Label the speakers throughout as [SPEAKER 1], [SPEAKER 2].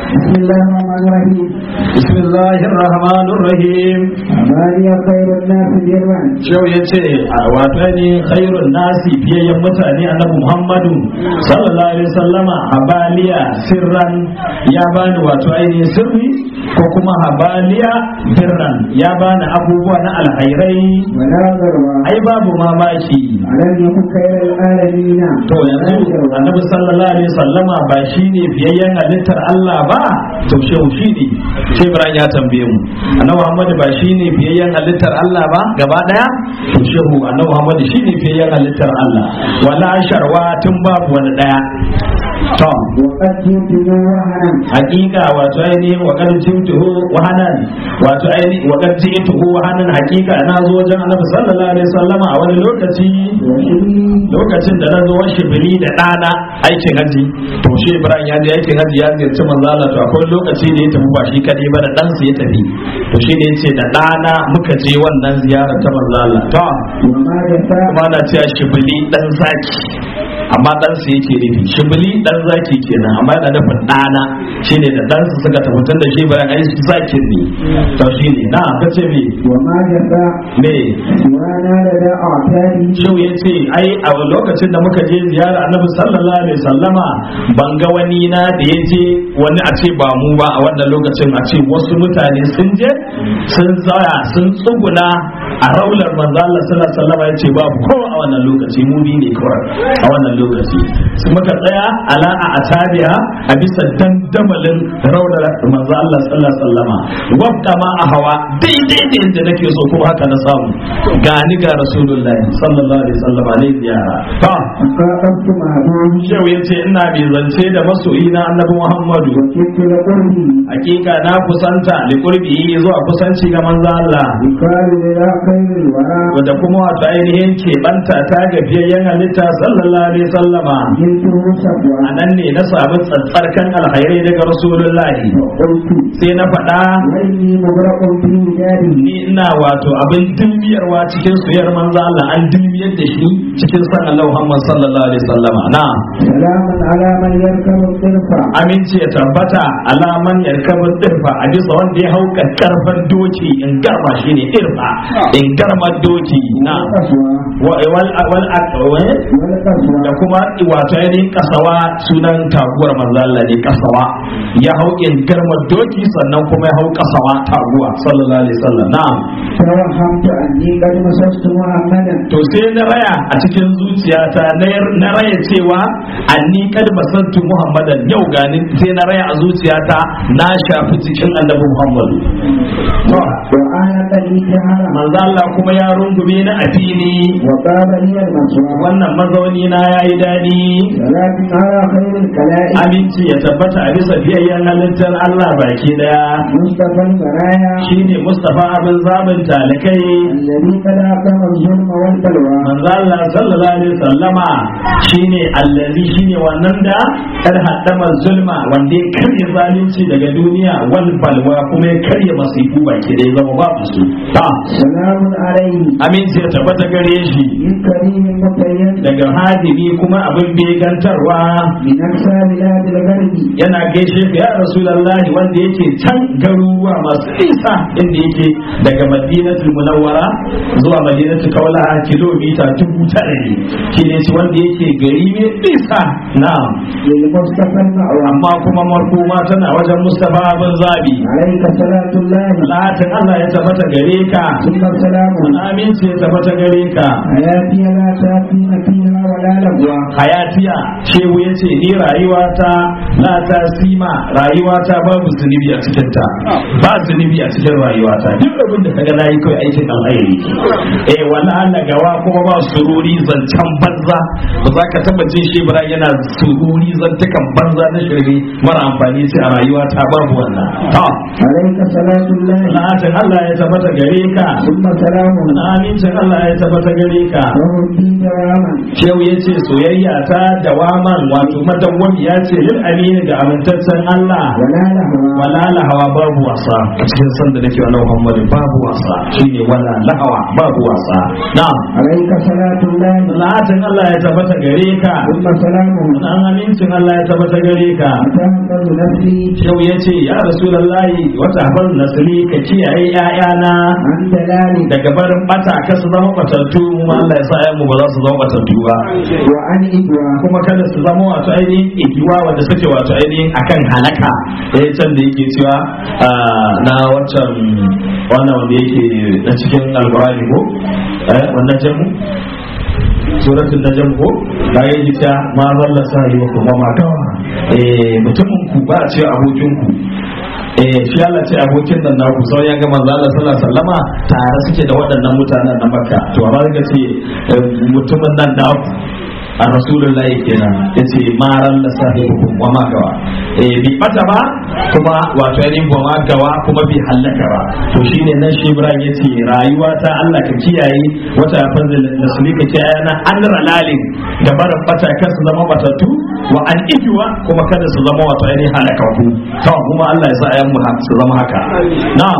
[SPEAKER 1] بسم الله الرحمن الرحيم
[SPEAKER 2] بسم الله الرحمن الرحيم
[SPEAKER 1] أماني خير الناس جرا
[SPEAKER 2] Shau ya ce a wato ne khairun nasi biyayyen mutane annabi Muhammadu sallallahu alaihi wasallama habaliya sirran ya bani wato ainihin sirri ko kuma habaliya birran ya bani abubuwa na alhairai
[SPEAKER 1] ولا ضروا
[SPEAKER 2] ai babu mamaki
[SPEAKER 1] ألم يكن خير العالمين
[SPEAKER 2] to yanzu annabi sallallahu alaihi wasallama ba shine biyayyen halittar Allah ba to shehu shi ne sai Ibrahim ya tambaye mu annabi Muhammad ba shine biyayyen halittar Allah ba gaba daya to shehu annabi Muhammad shine biyayyen halittar Allah wala sharwa tun babu wani daya to
[SPEAKER 1] وقد جئت وهنا
[SPEAKER 2] hakika wato ainihin wa kad jituhu wahanan wato ainihin wa kad jituhu wahanan hakika na zo wajen annabi sallallahu alaihi wasallama a wani lokaci
[SPEAKER 1] وشري
[SPEAKER 2] lokacin da na zo wa shibiri da ɗana aikin haji to shi ibrahim ya je aikin haji ya ziyarci manzo Allah to akwai lokaci da ya tafi ba shi kadai ba da ɗansa ya tafi to shi ne yace da ɗana muka je wannan ziyarar ta manzo Allah to
[SPEAKER 1] وما جفاء
[SPEAKER 2] kuma na cewa shibili dan zaki amma ɗansa yake nufi shibili dan zaki kenan amma yana nufin ɗana shine da ɗansa suka tafi tun da shi ibrahim ai zakin ne to shi ne na kace me
[SPEAKER 1] وما جفاء
[SPEAKER 2] me
[SPEAKER 1] سوانا لدى أعتادي
[SPEAKER 2] Shehu ya ce ai a lokacin da muka je ziyara annabi sallallahu alaihi sallama ban ga wani na da ya je wani a ce ba mu ba a wannan lokacin a ce wasu mutane sun je sun tsaya sun tsuguna a raular manzo Allah sallallahu alaihi sallama ya ce babu kowa a wannan lokaci mu bi ne kawai a wannan lokaci su muka tsaya ala a atabiya a bisa dandamalin raular manzo Allah sallallahu alaihi sallama wabda ma a hawa daidai da yadda nake so kuma haka na samu gani ga rasulullahi sallallahu alaihi wasallam ne ziyara ta
[SPEAKER 1] فقدت معهم
[SPEAKER 2] shehu ya ce ina mai zance da masoyi na annabi muhammadu
[SPEAKER 1] وكدت لقربي
[SPEAKER 2] hakika na kusanta li qurbi zuwa kusanci ga manzo Allah
[SPEAKER 1] يقال للا خير الورى
[SPEAKER 2] wanda kuma wato ainihin keɓanta ta ga fiyayyen halitta sallallahu alaihi wasallama
[SPEAKER 1] جئته
[SPEAKER 2] a
[SPEAKER 1] شبوة
[SPEAKER 2] nan ne na samu tsatsarkan alkhairai daga rasulullahi
[SPEAKER 1] وقلت
[SPEAKER 2] sai na faɗa
[SPEAKER 1] وإني مغرق في وجاده
[SPEAKER 2] ni ina wato abin dilmiyarwa cikin soyayyar manzo Allah an dilmiyar da shi cikin san Allah Muhammad sallallahu alaihi wasallama na
[SPEAKER 1] سلام على من يركب الطرفة
[SPEAKER 2] aminci ya tabbata alaman yarkabin dirfa a bisa wanda ya hau karfan doki in garma shi ne dirfa in garma doki na
[SPEAKER 1] والقسوة
[SPEAKER 2] wa- wal wal aqwa
[SPEAKER 1] والقسوة
[SPEAKER 2] da kuma wato ainihin kasawa sunan taguwar manzo Allah ne kasawa ya hau in garma doki sannan kuma ya hau kasawa taguwa sallallahu alaihi wasallam na'am
[SPEAKER 1] توهمت أني قد مسست محمدا
[SPEAKER 2] to sai na raya a cikin zuciyata na- na raya cewa anni kad basantu muhammadan yau gani sai na raya a zuciyata na shafi cikin annabi muhammadu to
[SPEAKER 1] وأنا قد جهل
[SPEAKER 2] manzo Allah kuma ya rungume ni a fili
[SPEAKER 1] وقال لي المسوى
[SPEAKER 2] wannan mazauni na yayi dadi
[SPEAKER 1] سلام على خير الكلائم
[SPEAKER 2] aminci ya tabbata a bisa biyayyen halittar Allah baki daya
[SPEAKER 1] مصطفى البرايا
[SPEAKER 2] shine Mustafa abin zabin talikai
[SPEAKER 1] الذي قد أقام الظلم والبلوى
[SPEAKER 2] manzo Allah sallallahu alaihi wasallama shine allazi shine wannan da kar haddama zulma wanda ya karya zalunci daga duniya wal balwa kuma ya karya masifu baki da ya zama babu su ta
[SPEAKER 1] سلام عليه
[SPEAKER 2] aminci ya tabbata gare shi
[SPEAKER 1] من كريم متين
[SPEAKER 2] daga hadimi kuma abin begantarwa
[SPEAKER 1] من أقصى بلاد الغرب
[SPEAKER 2] yana gaishe ka ya rasulullahi wanda yake can garuruwa masu nisa inda yake daga madinatul munawwara zuwa madinatul kaulaha kilomita dubu tara ne shi ne shi wanda yake gari mai nisa na
[SPEAKER 1] للمصطفى المأوى
[SPEAKER 2] amma kuma marhuma tana wajen mustafa bin zabi
[SPEAKER 1] عليك صلاة الله
[SPEAKER 2] latin allah ya tabbata gare ka
[SPEAKER 1] ثم سلام
[SPEAKER 2] aminci ya tabbata gare ka
[SPEAKER 1] حياتي لا تأتين فيها ولا لغوا
[SPEAKER 2] hayatiya shehu ya ce ni rayuwata na ta sima rayuwata babu zunubi a cikinta ba zunubi a cikin rayuwata duk abin da kaga nayi kai aikin alheri eh wala Allah gawa kuma ba sururi zancan banza ba za ka taba jin shi bara yana sururi zantukan banza na shirme mara amfani sai a rayuwata babu wannan ta
[SPEAKER 1] عليك صلاة الله
[SPEAKER 2] Salatin Allah ya tabbata gare ka
[SPEAKER 1] ثم سلام
[SPEAKER 2] amincin Allah ya tabbata gare ka
[SPEAKER 1] وردي دواما
[SPEAKER 2] Shehu ya ce soyayya ta dawaman wato madawwami ya ce lil amin amini ga amintaccen Allah
[SPEAKER 1] ولا لهوا
[SPEAKER 2] wala lahawa babu wasa a cikin san da nake wa Muhammadu babu wasa shine wala lahawa babu wasa na'am
[SPEAKER 1] عليك صلاة الله
[SPEAKER 2] salatin Allah ya tabbata gare ka
[SPEAKER 1] ثم سلامه
[SPEAKER 2] dan amincin Allah ya tabbata gare ka
[SPEAKER 1] وتهفظ نفسي
[SPEAKER 2] Shau ya ce ya Rasulullahi wata hafar nasiri ka kiyaye ‘ya'yana
[SPEAKER 1] عن دلال
[SPEAKER 2] daga barin bata ka su zama batattu mu ma Allah ya sa ‘ya'yanmu ba za su zama batattu ba
[SPEAKER 1] وعن إدوى
[SPEAKER 2] kuma kada su zama wato ainihin igiwa wanda suke wato ainihin akan halaka eh can da yake cewa ah, na wancan wannan wanda yake na cikin alkurani ko eh wannan jamu suratul najm ko da yake ta ma zalla sahibukum wa ma dawa eh mutumin ku ba a ce abokin ku eh shi Allah ce abokin nan naku sau ya ga manzo Allah sallallahu alaihi wasallama tare suke da waɗannan mutanen na Makka to amma ga ce eh, mutumin nan naku a rasulullahi kenan yace maran la sahibukum wa ma gawa eh bi bata ba kuma wato yayin ba ma gawa kuma bi halaka ba to shine nan shi Ibrahim yace rayuwa ta Allah ka kiyaye wata fanzil nasli ka kiyaye na an ralalin da barin bata kar su zama batattu wa an ijuwa kuma kada su zama wato yayin halaka ku to kuma Allah ya sa ayan mu su zama haka na'am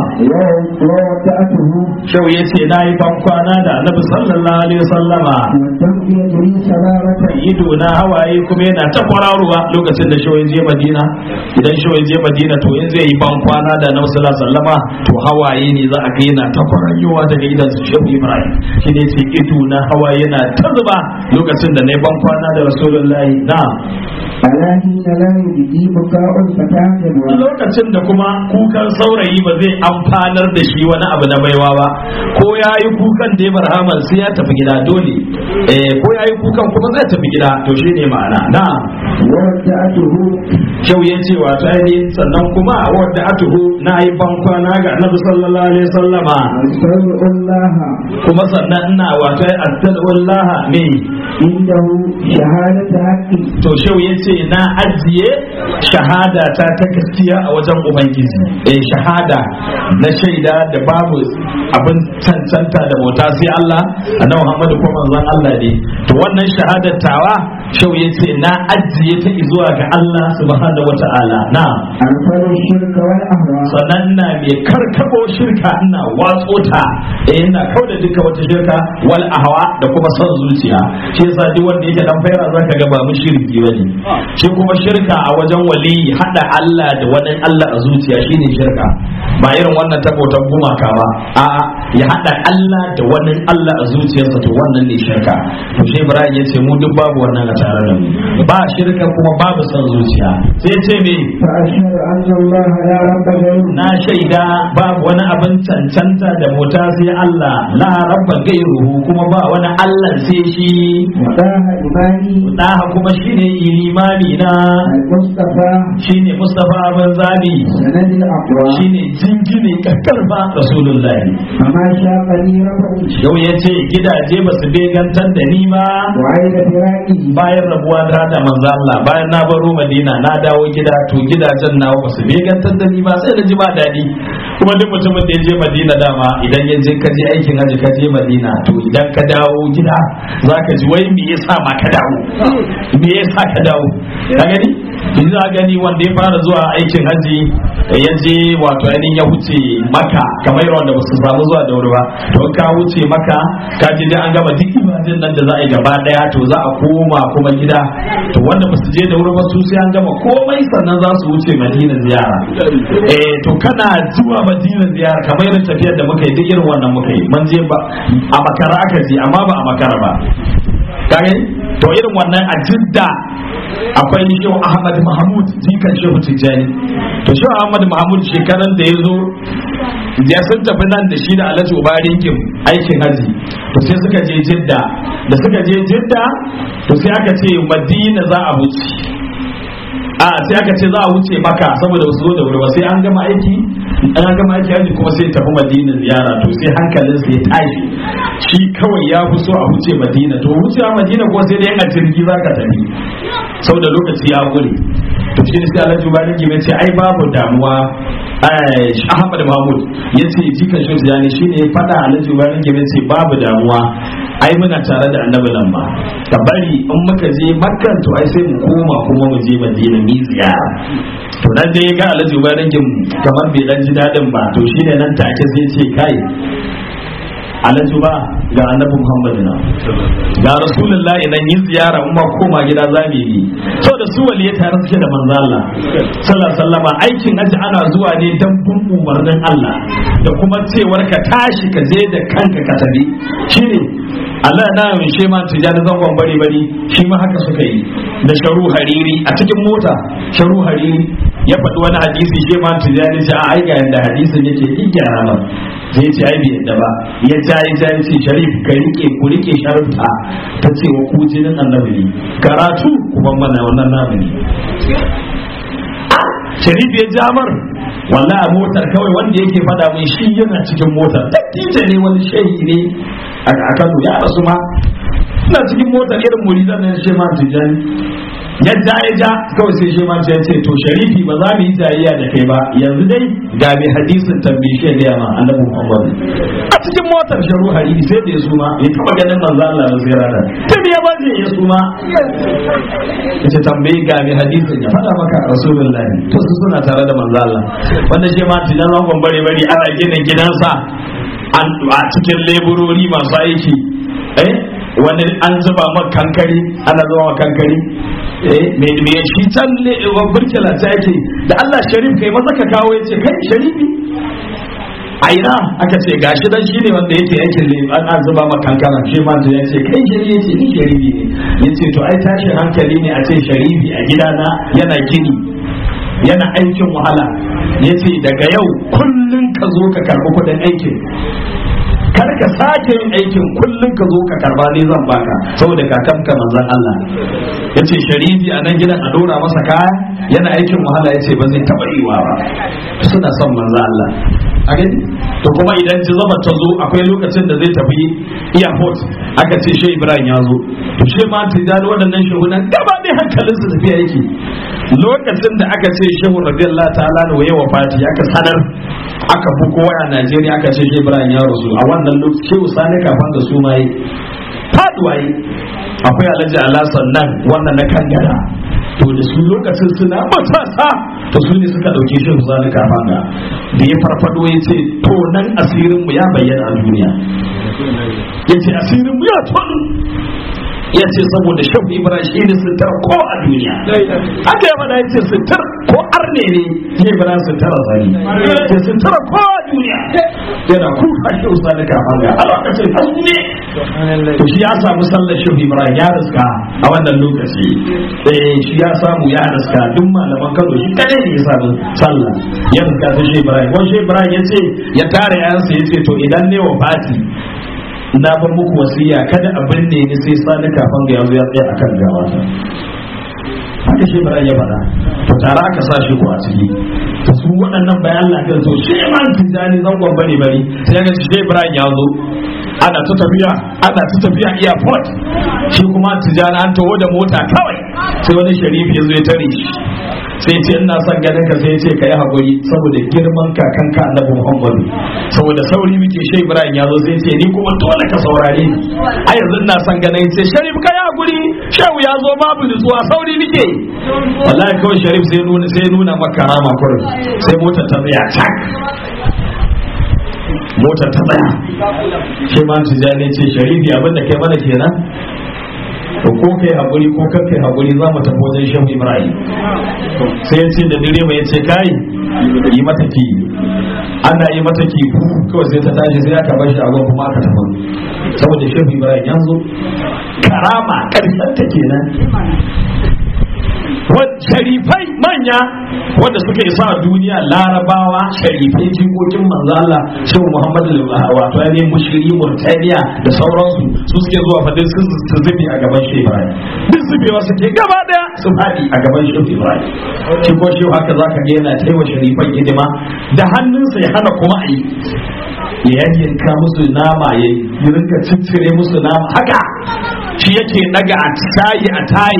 [SPEAKER 1] ووضعته
[SPEAKER 2] shau yace nayi ban kwana da Annabi sallallahu alaihi wasallama
[SPEAKER 1] والدم يجري سبابة
[SPEAKER 2] ido na hawaye kuma yana ta kwararowa lokacin da shawai je madina idan shawai je madina to in zai yi ban kwana da na wasu sallama to hawaye ne za a ga yana ta kwararowa daga idan su shehu ibrahim shi ne ce ido na hawaye yana ta zuba lokacin da na yi ban kwana da rasulullahi na
[SPEAKER 1] على حين لا يجدي بكاء الفتى جدوى
[SPEAKER 2] lokacin da kuma kukan saurayi ba zai amfanar da shi wani abu na baiwa ba ko ya yi kukan da ya barhaman sai ya tafi gida dole eh ko ya yi kukan kuma zai tafi gida to shi ne ma'ana na
[SPEAKER 1] وودعته
[SPEAKER 2] kyau ya ce wato ainihin sannan kuma wadda atuhu na yi bankwana ga annabi sallallahu alaihi sallama
[SPEAKER 1] أستودع الله
[SPEAKER 2] kuma sannan ina wato astagfirullah ne
[SPEAKER 1] عنده شهادة حق
[SPEAKER 2] to shau ya ce na ajiye shahada ta ta gaskiya a wajen ubangiji eh shahada na shaida da babu abin cancanta da bauta sai Allah annabi Muhammadu ko manzon Allah ne to wannan shahadar tawa shau ya ce na ajiye ta zuwa ga Allah subhanahu wataala na
[SPEAKER 1] أرسل الشرك والأهواء
[SPEAKER 2] sannan ina mai karkabo shirka ina watso ta eh ina kauda duka wata shirka wal ahwa da kuma son zuciya shi yasa duk wanda yake dan faira zaka ga ba mushriki bane shi kuma shirka a wajen wali hada Allah da wani Allah a zuciya shine shirka ba irin wannan ta bautar gumaka ba a'a ya hada Allah da wani Allah a zuciyarsa to wannan ne shirka to shi Ibrahim ya ce mu duk babu wannan a tare da mu ba shirka kuma babu son zuciya sai ya ce me
[SPEAKER 1] فأشهد أن الله لا رب غيره
[SPEAKER 2] na shaida babu wani abin cancanta da mota sai Allah la rabba gairuhu kuma ba wani Allah sai shi
[SPEAKER 1] وطه إيماني
[SPEAKER 2] daha kuma shine limami na
[SPEAKER 1] المصطفى
[SPEAKER 2] shine Mustafa bin Zabi
[SPEAKER 1] سند الأقوى
[SPEAKER 2] shine jingine kakkarfa Rasulullahi
[SPEAKER 1] فما شاقني رفع
[SPEAKER 2] yau ya ce gidaje ba su begantar da ni ba
[SPEAKER 1] وعيد فراقه
[SPEAKER 2] bayan rabuwa da da manzo Allah bayan na baro Madina na dawo gida to gidajen nawa ba su begantar da ni ba sai da ji ba daɗi kuma duk mutumin da ya je Madina dama idan ya je ka je aikin haji ka je Madina to idan ka dawo gida zaka ji wai me yasa ma ka dawo me yasa ka dawo ka gani yanzu za gani wanda ya fara zuwa aikin haji ya je wato ainihin ya wuce maka kamar yawan da ba su samu zuwa da wuri ba to ka wuce maka ka ji dai an gama duk ibadin nan da za a yi gaba daya to za a koma kuma gida to wanda ba su je da wuri ba su sai an gama komai sannan za su wuce madina ziyara eh to kana zuwa madina ziyara kamar irin tafiyar da muka yi duk irin wannan muka yi mun je ba a makara aka je amma ba a makara ba kage to irin wannan a jidda akwai shehu ahmad mahmud jikan shehu tijjani to shehu ahmad mahmud shekaran da ya zo ya sun tafi nan da shi da alhaji ubarikin aikin haji to sai suka je jidda da suka je jidda to sai aka ce madina za a wuce a sai aka ce za a wuce maka saboda wasu zo da wuri ba sai an gama aiki an gama aiki haji kuma sai tafi madina ziyara to sai hankalin sai ya tashi shi kawai ya fi so a wuce madina to wucewa madina ko sai dai a jirgi za ka tafi saboda lokaci ya gure to shi ne sai Alhaji Ubani Gime ce ai babu damuwa Ahmad Mahmud ya ce jikan shi Tijani shi ne faɗa Alhaji Ubani Gime ce babu damuwa ai muna tare da annabi nan ma ka bari in muka je makkan to ai sai mu koma kuma mu je madina mi ziyara to nan dai ga Alhaji Ubani Gime kamar bai dan ji dadin ba to shi ne nan take sai ce kai alhaji ba ga annabi muhammadu na ga rasulullahi idan yin ziyara umma koma gida za mu yi so da su waliye tare suke da manzo Allah sallallahu sallama aikin haji ana zuwa ne dan bin umarnin Allah da kuma cewar ka tashi ka je da kanka ka tabi shine Allah na yin shi ma tijani zangon bari bari shi ma haka suka yi da sharu hariri a cikin mota sharu hariri ya faɗi wani hadisi shi ma tijani ce a ai ga yanda hadisin yake yi gyara ma sai ce ai bai yadda ba ya ja ya ja ce sharif ka rike ku rike sharifta ta ce wa ku jinin annabi ne karatu kuma mana wannan namu ne sharif ya jamar wallahi a motar kawai wanda yake fada mai shi yana cikin motar tattita ne wani shehi ne a kano ya rasu ma ina cikin motar irin muridan nan shi ma tijani yadda ya ja kawai sai shi ma ya ce to sharifi ba za mu yi tarayya da kai ba yanzu dai ga mai hadisin tambaye ga ma annabi Muhammad a cikin motar sharu hariri sai da ya suma ya taba ganin manzo Allah ba sai rana tun ya ba ya suma yace tambaye ga mai hadisin ya faɗa maka rasulullahi to su suna tare da manzo Allah wanda shi ma tijan zangon bare bare ana gina gidansa a cikin leburori masu aiki eh wani an zuba maka kankari ana zuba maka kankari me me shi can ne burkila ta yake da Allah sharif kai maza ka kawo yace kai sharifi a ina aka ce gashi dan shine wanda yake aikin ne an zuba maka kankara shi ma ya ce kai sharifi yace ni sharifi ne yace to ai tashin hankali ne a ce sharifi a gidana yana gini yana aikin wahala yace daga yau kullun ka zo ka karbi kudin aikin kar ka sake yin aikin kullum ka zo ka karba ne zan baka saboda kakanka manzon Allah yace sharifi a nan gidan a dora masa kaya yana aikin wahala yace ba zai taba yiwa ba suna son manzon Allah a gani to kuma idan ji zama ta zo akwai lokacin da zai tafi airport aka ce shi Ibrahim ya zo to shi ma tijani waɗannan shugunan gaba ɗaya hankalin su tafiya yake lokacin da aka ce shehu radiyallahu ta'ala da waye wafati aka sanar aka buko waya Najeriya aka ce shi Ibrahim ya rasu a wannan lokaci shehu sani kafan da su mai faduwa yi akwai alhaji alasan nan wannan na kangara to da su lokacin suna matasa to su ne suka dauke shi sani kafan da da ya farfado ya ce to nan asirin mu ya bayyana a duniya ya ce asirin mu ya tonu ya ce saboda shafi ibrahim shi ne sitar ko a duniya haka ya faɗa ya ce sitar ko arne ne ya ibrahim sitar a zari ya sitar ko a duniya yana kuka shi usa da kafan ga a lokacin hasu ne to shi ya samu sallar shafi ibrahim ya riska a wannan lokaci eh shi ya samu ya riska duk malaman kano shi kadai ne ya samu sallah ya riska ta shi ibrahim wani shi ibrahim ya ce ya tare yansa ya ce to idan ne wa fati na bar muku wasiya kada a binne ni sai sani kafin ga yanzu ya tsaya akan gawata haka shi bara ya faɗa to tare aka sa shi ko a ciki to su waɗannan bayan Allah kan so shi ma tijani zangon bane bari sai ga shi Ibrahim ya zo ana ta tafiya ana ta tafiya airport shi kuma tijani an taho da mota kawai sai wani sharifi ya zo ya tare shi sai ce ina son ganin ka sai ce ka yi haƙuri saboda girman kakan ka annabi Muhammadu saboda sauri muke shi Ibrahim ya zo sai ce ni kuma dole ka saurare ni a yanzu ina son ganin sai Sharif ka yi haƙuri shehu ya zo babu nutsuwa sauri nake wallahi kawai Sharif sai nuna sai nuna maka rama kurin sai motar ta tsaya tak motar ta tsaya shi ma tijani ce Sharifi abin da kai mana kenan to ko kai hakuri ko kan kai hakuri za mu tafi wajen shehu ibrahim sai ya ce da direba ya ce kai yi mata ki ana yi mata ki kawai sai ta tashi sai aka bar shi a kuma aka tafi saboda shehu ibrahim yanzu karama karshen ta kenan sharifai manya wanda suka isa a duniya larabawa sharifai jikokin manzo Allah shehu muhammadu wato ya ne mushiri murtaniya da sauransu su suke zuwa fadin su su zube a gaban shehu ibrahim duk zubewa suke gaba daya su faɗi a gaban shehu ibrahim shi ko shehu haka zaka ga yana taiwa sharifan hidima da hannunsa ya hana kuma a yi ya yanka musu nama ya rinka ciccire musu nama haka shi yake daga a tayi a tayi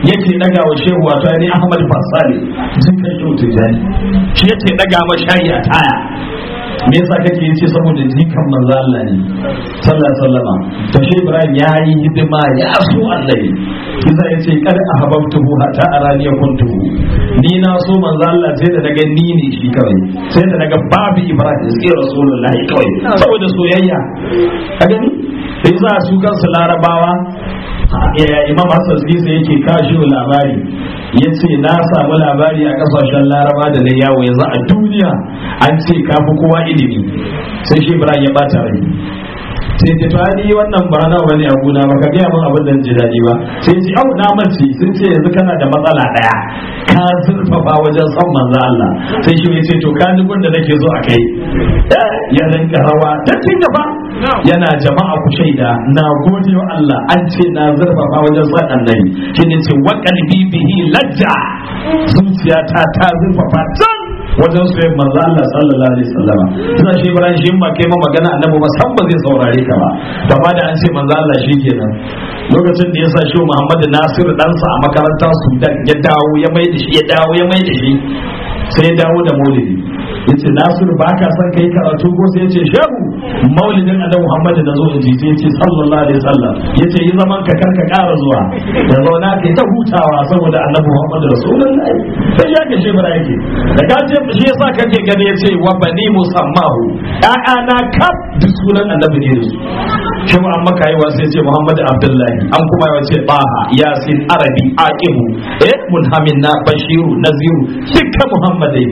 [SPEAKER 2] yake daga wa shehu wato ne Ahmad Fasali jikan shehu Tijani shi yake daga ma shayi a taya me yasa kake yace saboda jikan manzo Allah ne sallallahu alaihi wasallam to shi Ibrahim ya yi hidima ya so Allah kisa yace kad ahabbtuhu hatta arani kuntu ni na so manzo Allah sai da daga ni ne shi kawai sai da daga babu Ibrahim sai Rasulullahi kawai saboda soyayya ka gani sai za su kansu larabawa imam hassan sisa yake kashi labari ya ce na samu labari a kasashen laraba da na yawo yanzu a duniya an ce kafi kowa ilimi sai shi ibrahim ya bata rai sai ce to ni wannan ba na bane a gona ba ka gaya min abin da ji daɗi ba sai ce au na mace sun ce yanzu kana da matsala ɗaya ka zurfafa wajen son manzo Allah sai shi ya ce to ka ni da nake zo a kai ya rinka rawa da cin gaba yana jama'a ku shaida na gode wa Allah an ce na zurfafa wajen son annabi shi ne ce wa qalbi bihi lajja zuciyata ta zurfafa can wajen su yin manzo Allah sallallahu alaihi wasallam suna shi Ibrahim shi ba kai ma magana annabi ba san ba zai saurare ka ba to amma da an ce manzo Allah kenan lokacin da ya sa shi Muhammad Nasir ɗansa a makaranta Sudan ya dawo ya mai da shi ya dawo ya mai da shi sai ya dawo da maulidi yace Nasir ba ka san kai karatu ko sai yace shehu maulidin annabi Muhammad da zo in ji sai yace sallallahu alaihi wasallam yace yi zaman ka karka ƙara zuwa da zauna kai ta hutawa saboda annabi Muhammad rasulullahi sai ya ke shebara yake da ka ce shi yasa kake gani yace wa bani musammahu na kaf duk sunan annabi ne da su shehu an maka yi sai ce Muhammad Abdullahi an kuma yi wace Baha Yasin Arabi Aqibu eh Munhamin na Bashiru Naziru dukkan Muhammadai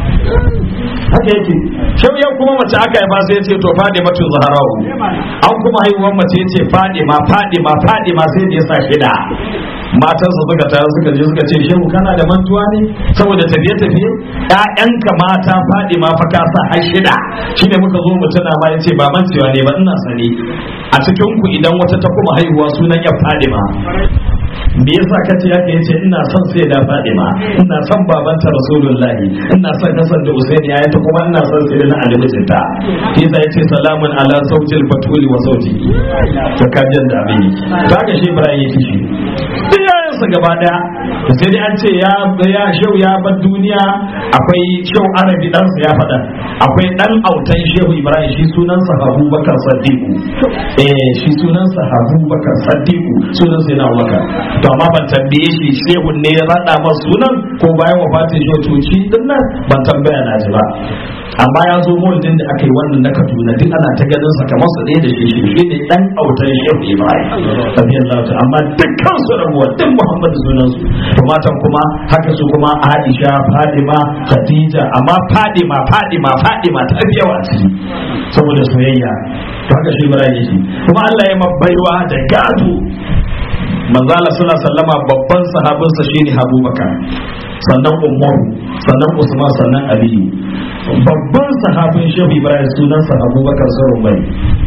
[SPEAKER 2] haka yake shau yau kuma mace aka yi ba sai ce to fadi matu zaharawu an kuma haihuwar mace ce fadi ma fadi ma fadi ma sai da ya sa shida matan su suka tare suka je suka ce shehu kana da mantuwa ne saboda tafiye tafiye ƴaƴanka mata fadi ma fa ka sa har shida shine muka zo mu tana ma yace ba mancewa ne ba ina sani a cikin ku idan wata ta kuma haihuwa sunan ya fadi ma me yasa ka ce haka yace ina son sai da Fadima ina son babanta Rasulullahi ina son Hassan da Usaini ya ta kuma ina son sai da Ali mijinta yasa yace salamun ala zawjil batuli wa zawji to kajin da abin to haka shi Ibrahim yake shi duk yayansa gaba daya sai dai an ce ya ya shau ya bar duniya akwai shau Arabi dan ya faɗa akwai dan autan Shehu Ibrahim shi sunansa Abubakar Sadiku eh shi sunansa Abubakar Sadiku sunansa yana Abubakar to amma ban tambaye shi shehun ne ya rada masa sunan ko bayan wafatin shi to shi din nan ban tambaya na ji ba amma ya zo maulidin da aka yi wannan na Kaduna duk ana ta ganin sa kamar su ɗaya da shi shi shi ne dan autar shehu Ibrahim radiyallahu ta'ala amma dukkan su rabuwa duk Muhammad sunan su to matan kuma haka su kuma Aisha Fadima Khadija amma Fadima Fadima Fadima ta fi yawa ciki saboda soyayya to haka shi Ibrahim yake kuma Allah ya mabbaiwa da gado manzala suna sallama babban sahabinsa shine abubakar sannan umaru sannan usman sannan aliyu babban sahabin shehu ibrahim sunansa abubakar sarun bai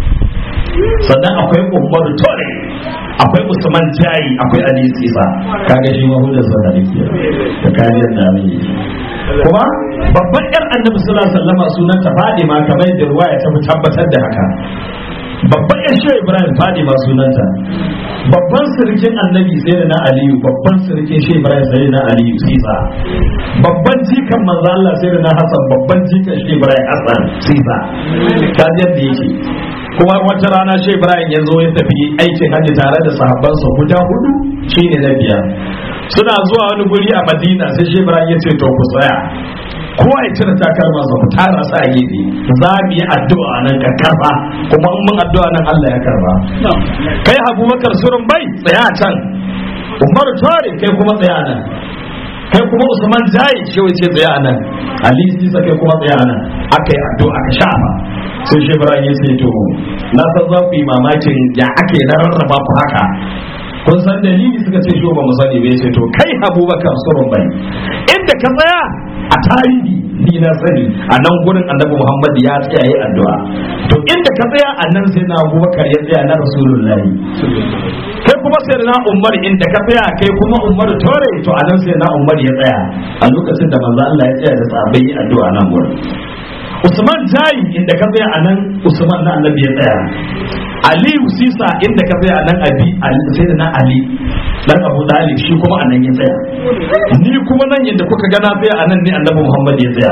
[SPEAKER 2] sannan akwai umaru tore akwai usman jayi akwai ali sisa kaga shi mahudar sana da ke da kariyar da mai kuma babban yar annabi suna sallama sunanta fadima kamar da ruwaya ta tabbatar da haka babban yan shehu ibrahim fadima sunanta babban sirkin annabi sai da na aliyu babban sirkin shehu ibrahim sai da na aliyu sisa babban jikan manzo Allah sai da na hasan babban jikan shehu ibrahim hasan sisa kaji yadda yake kuma wata rana shehu ibrahim ya zo ya tafi aikin hajji tare da sahabbansa guda hudu shine na biyar suna zuwa wani guri a madina sai shehu ibrahim ya ce to ku tsaya kowa ya cire takalma sa ku tara sa a gefe za mu yi addu'a nan ka karba kuma in mun addu'a nan Allah ya karba kai Abubakar surun bai tsaya can Umar Tare kai kuma tsaya nan kai kuma Usman Jayi shi wace tsaya nan Ali Sisa kai kuma tsaya nan aka yi addu'a ka shafa sai shi Ibrahim ya ce to na san za ku yi mamakin ya ake na rarraba ku haka kun san dalili suka ce shi ba mu sani bai ce to kai Abubakar surun bai inda ka tsaya a tarihi ni na sani a nan gurin annabi Muhammad ya tsaya yi addu'a to inda ka tsaya a nan sai na Abubakar ya tsaya na Rasulullahi kai kuma sai na Umar inda ka tsaya kai kuma Umar tore to a nan sai na Umar ya tsaya a lokacin da manzo Allah ya tsaya da sahabbai yi addu'a nan gurin Usman jayi inda ka tsaya a nan Usman na annabi ya tsaya Aliyu Sisa inda ka tsaya a nan abi sai da na Ali dan Abu Talib shi kuma a nan ya tsaya ni kuma nan yadda kuka ga na tsaya a nan ne annabi Muhammad ya tsaya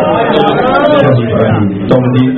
[SPEAKER 2] to mu ji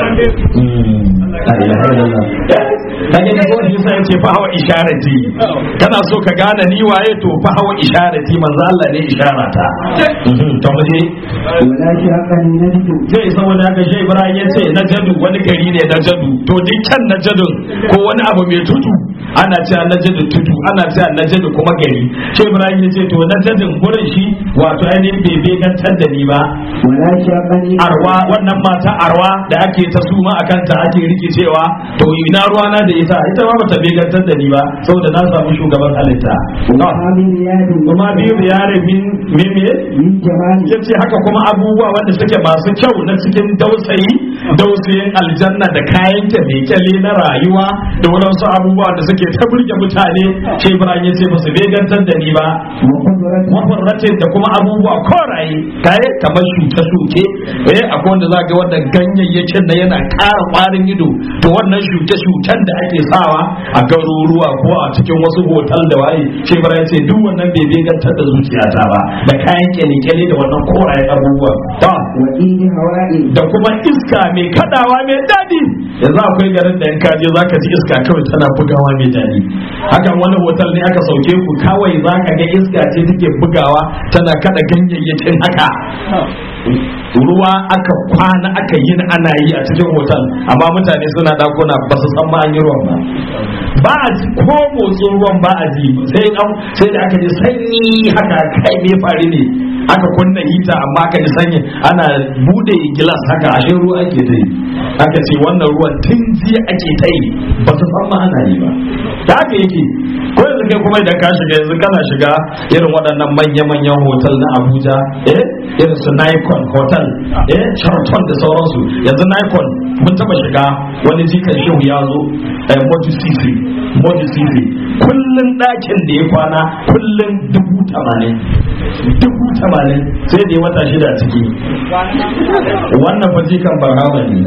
[SPEAKER 2] la ilaha illallah kage ne ko shi sai ce fa hawa isharati kana so ka gane ni waye to fa hawa isharati manzo Allah ne isharata to mu ji
[SPEAKER 1] ولا شاقني نجد
[SPEAKER 2] zai saboda haka shi Ibrahim ya ce na jadu wani gari ne na jadu to dukkan na jadun ko wani abu mai tudu ana cewa na jadu tudu ana cewa na jadu kuma gari shi Ibrahim ya ce to na jadun gurin shi wato ainihin bai begantar da ni ba
[SPEAKER 1] ولا شاقني
[SPEAKER 2] arwa wannan mata arwa da ake ta suma a kanta ake rikicewa to ina ruwana da ita ita ma bata begantar da ni ba saboda na samu shugaban halitta
[SPEAKER 1] وحامي رياض
[SPEAKER 2] kuma biyu da yare min min me
[SPEAKER 1] من جمال
[SPEAKER 2] ya ce haka kuma abubuwa wanda suke masu kyau na cikin dausayi dausayin aljanna da kayan kyale na rayuwa da wadansu abubuwa da suke ta burge mutane shi ibrahim ya ce ba su begantar da ni ba
[SPEAKER 1] وقدرة
[SPEAKER 2] mafarratin da kuma abubuwa koraye kaye kamar shuke-shuke eh akwai wanda za ga wanda ganyayyakin na yana ƙara ƙwarin ido to wannan shuke-shuken da ake sawa a garuruwa ko a cikin wasu hotel da waye shi bara ce duk wannan bai begantar da zuciyata ba da kayan kyale-kyale da wannan koraye abubuwa ta
[SPEAKER 1] وإيد هواء
[SPEAKER 2] da kuma iska mai kadawa mai daɗi yanzu akwai garin da in ka je zaka ji iska kawai tana bugawa mai daɗi hakan wani hotel ne aka sauke ku kawai zaka ga iska ce take bugawa tana kada ganyayyakin haka ruwa aka kwana aka yi ana yi a cikin hotel amma mutane suna dakuna ba su san ma an yi ruwan ba ba a ji ko motsin ruwan ba a ji sai an sai da aka ji sanyi haka kai me fari ne aka kunna hita amma aka ji sanyi ana bude gilas haka ashe ruwa ake ta yi aka ce wannan ruwan tun jiya ake ta yi ba su san ma ana yi ba da haka yake ko yanzu kai kuma idan ka shiga yanzu kana shiga irin waɗannan manya-manyan hotel na Abuja eh irin su Nikon hotel eh Sheraton da sauransu yanzu Nikon mun taba shiga wani jikan shehu ya zo eh Moji Sisi Moji Sisi kullun ɗakin da ya kwana kullun dubu tamanin dubu tamanin sai da ya wata shida ciki wannan fa jikan barhama ne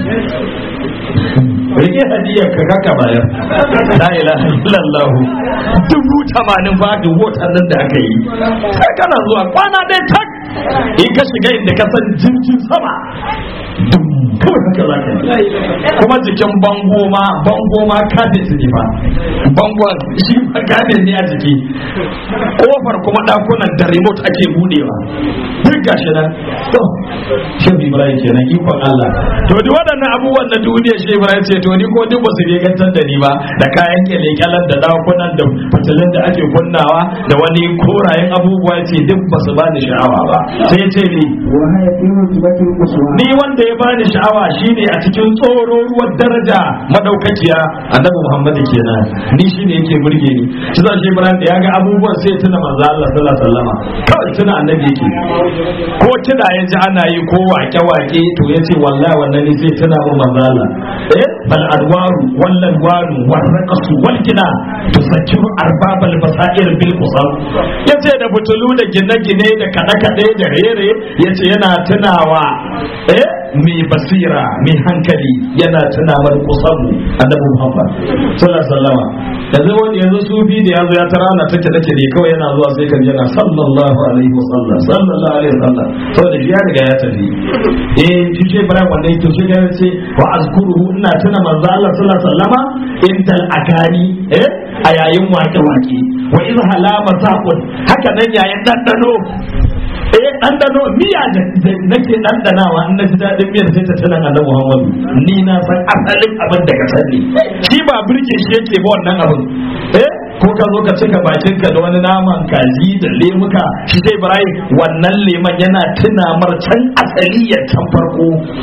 [SPEAKER 2] rike hadiyar ka kaka bayar la ilaha illallah dubu tamanin fa da wotan nan da aka yi sai kana zuwa kwana ɗaya tak in ka shiga inda ka san jirgin sama dum kawai haka za ka yi kuma jikin bango ma bango ma kabet ne fa bango shi ma kabet ne a jiki kofar kuma dakunan da remote ake budewa duk gashi nan to shi ibrahim kenan ikon Allah to duk waɗannan abubuwan na duniya shi ibrahim ce to ni ko duk ba su gantar da ni ba da kayan kyale-kyalen da dakunan da fitilun da ake kunnawa da wani korayen abubuwa ce duk ba su bani sha'awa ba sai ce ni
[SPEAKER 1] وهي في رتبة القصوى
[SPEAKER 2] ni wanda ya bani sha'awa shine a cikin tsoro ruwan daraja madaukakiya annabi Muhammad kenan ni shine yake burge ni shi zan shi Ibrahim da ya ga abubuwan sai tuna manzo Allah sallallahu alaihi wasallama kawai tuna annabi yake ko kida ya ji ana yi ko wake wake to yace wallahi wannan ne sai tuna mun manzo Allah eh bal adwaru wal adwaru war raqsu wal kina tusakkiru arbabal basair bil qusam yace da butulu da gine-gine da kada-kade da rere yace yana tunawa eh mai basira mai hankali yana tunawar kusamu annabi Muhammad sallallahu alaihi wasallam yanzu wani yanzu sufi da yazo ya tara na take take ne kawai yana zuwa sai kan yana sallallahu alaihi wasallam sallallahu alaihi wasallam saboda shi ya riga ya tafi eh shi ce bara wanda yake shi ya ce wa azkuruhu ina tuna manzo Allah sallallahu alaihi wasallama intal akani eh a yayin wake wake wa iz halama saqun haka nan yayin dandano eh ɗanɗano miya da nake ɗanɗanawa in na ji daɗin miyar sai ta tana annabi Muhammadu ni na san asalin abin da ka sani shi ba burge shi yake ba wannan abin eh ko ka zo ka cika bakin ka da wani naman kaji da lemuka shi sai Ibrahim wannan leman yana tuna mar can asali ya can farko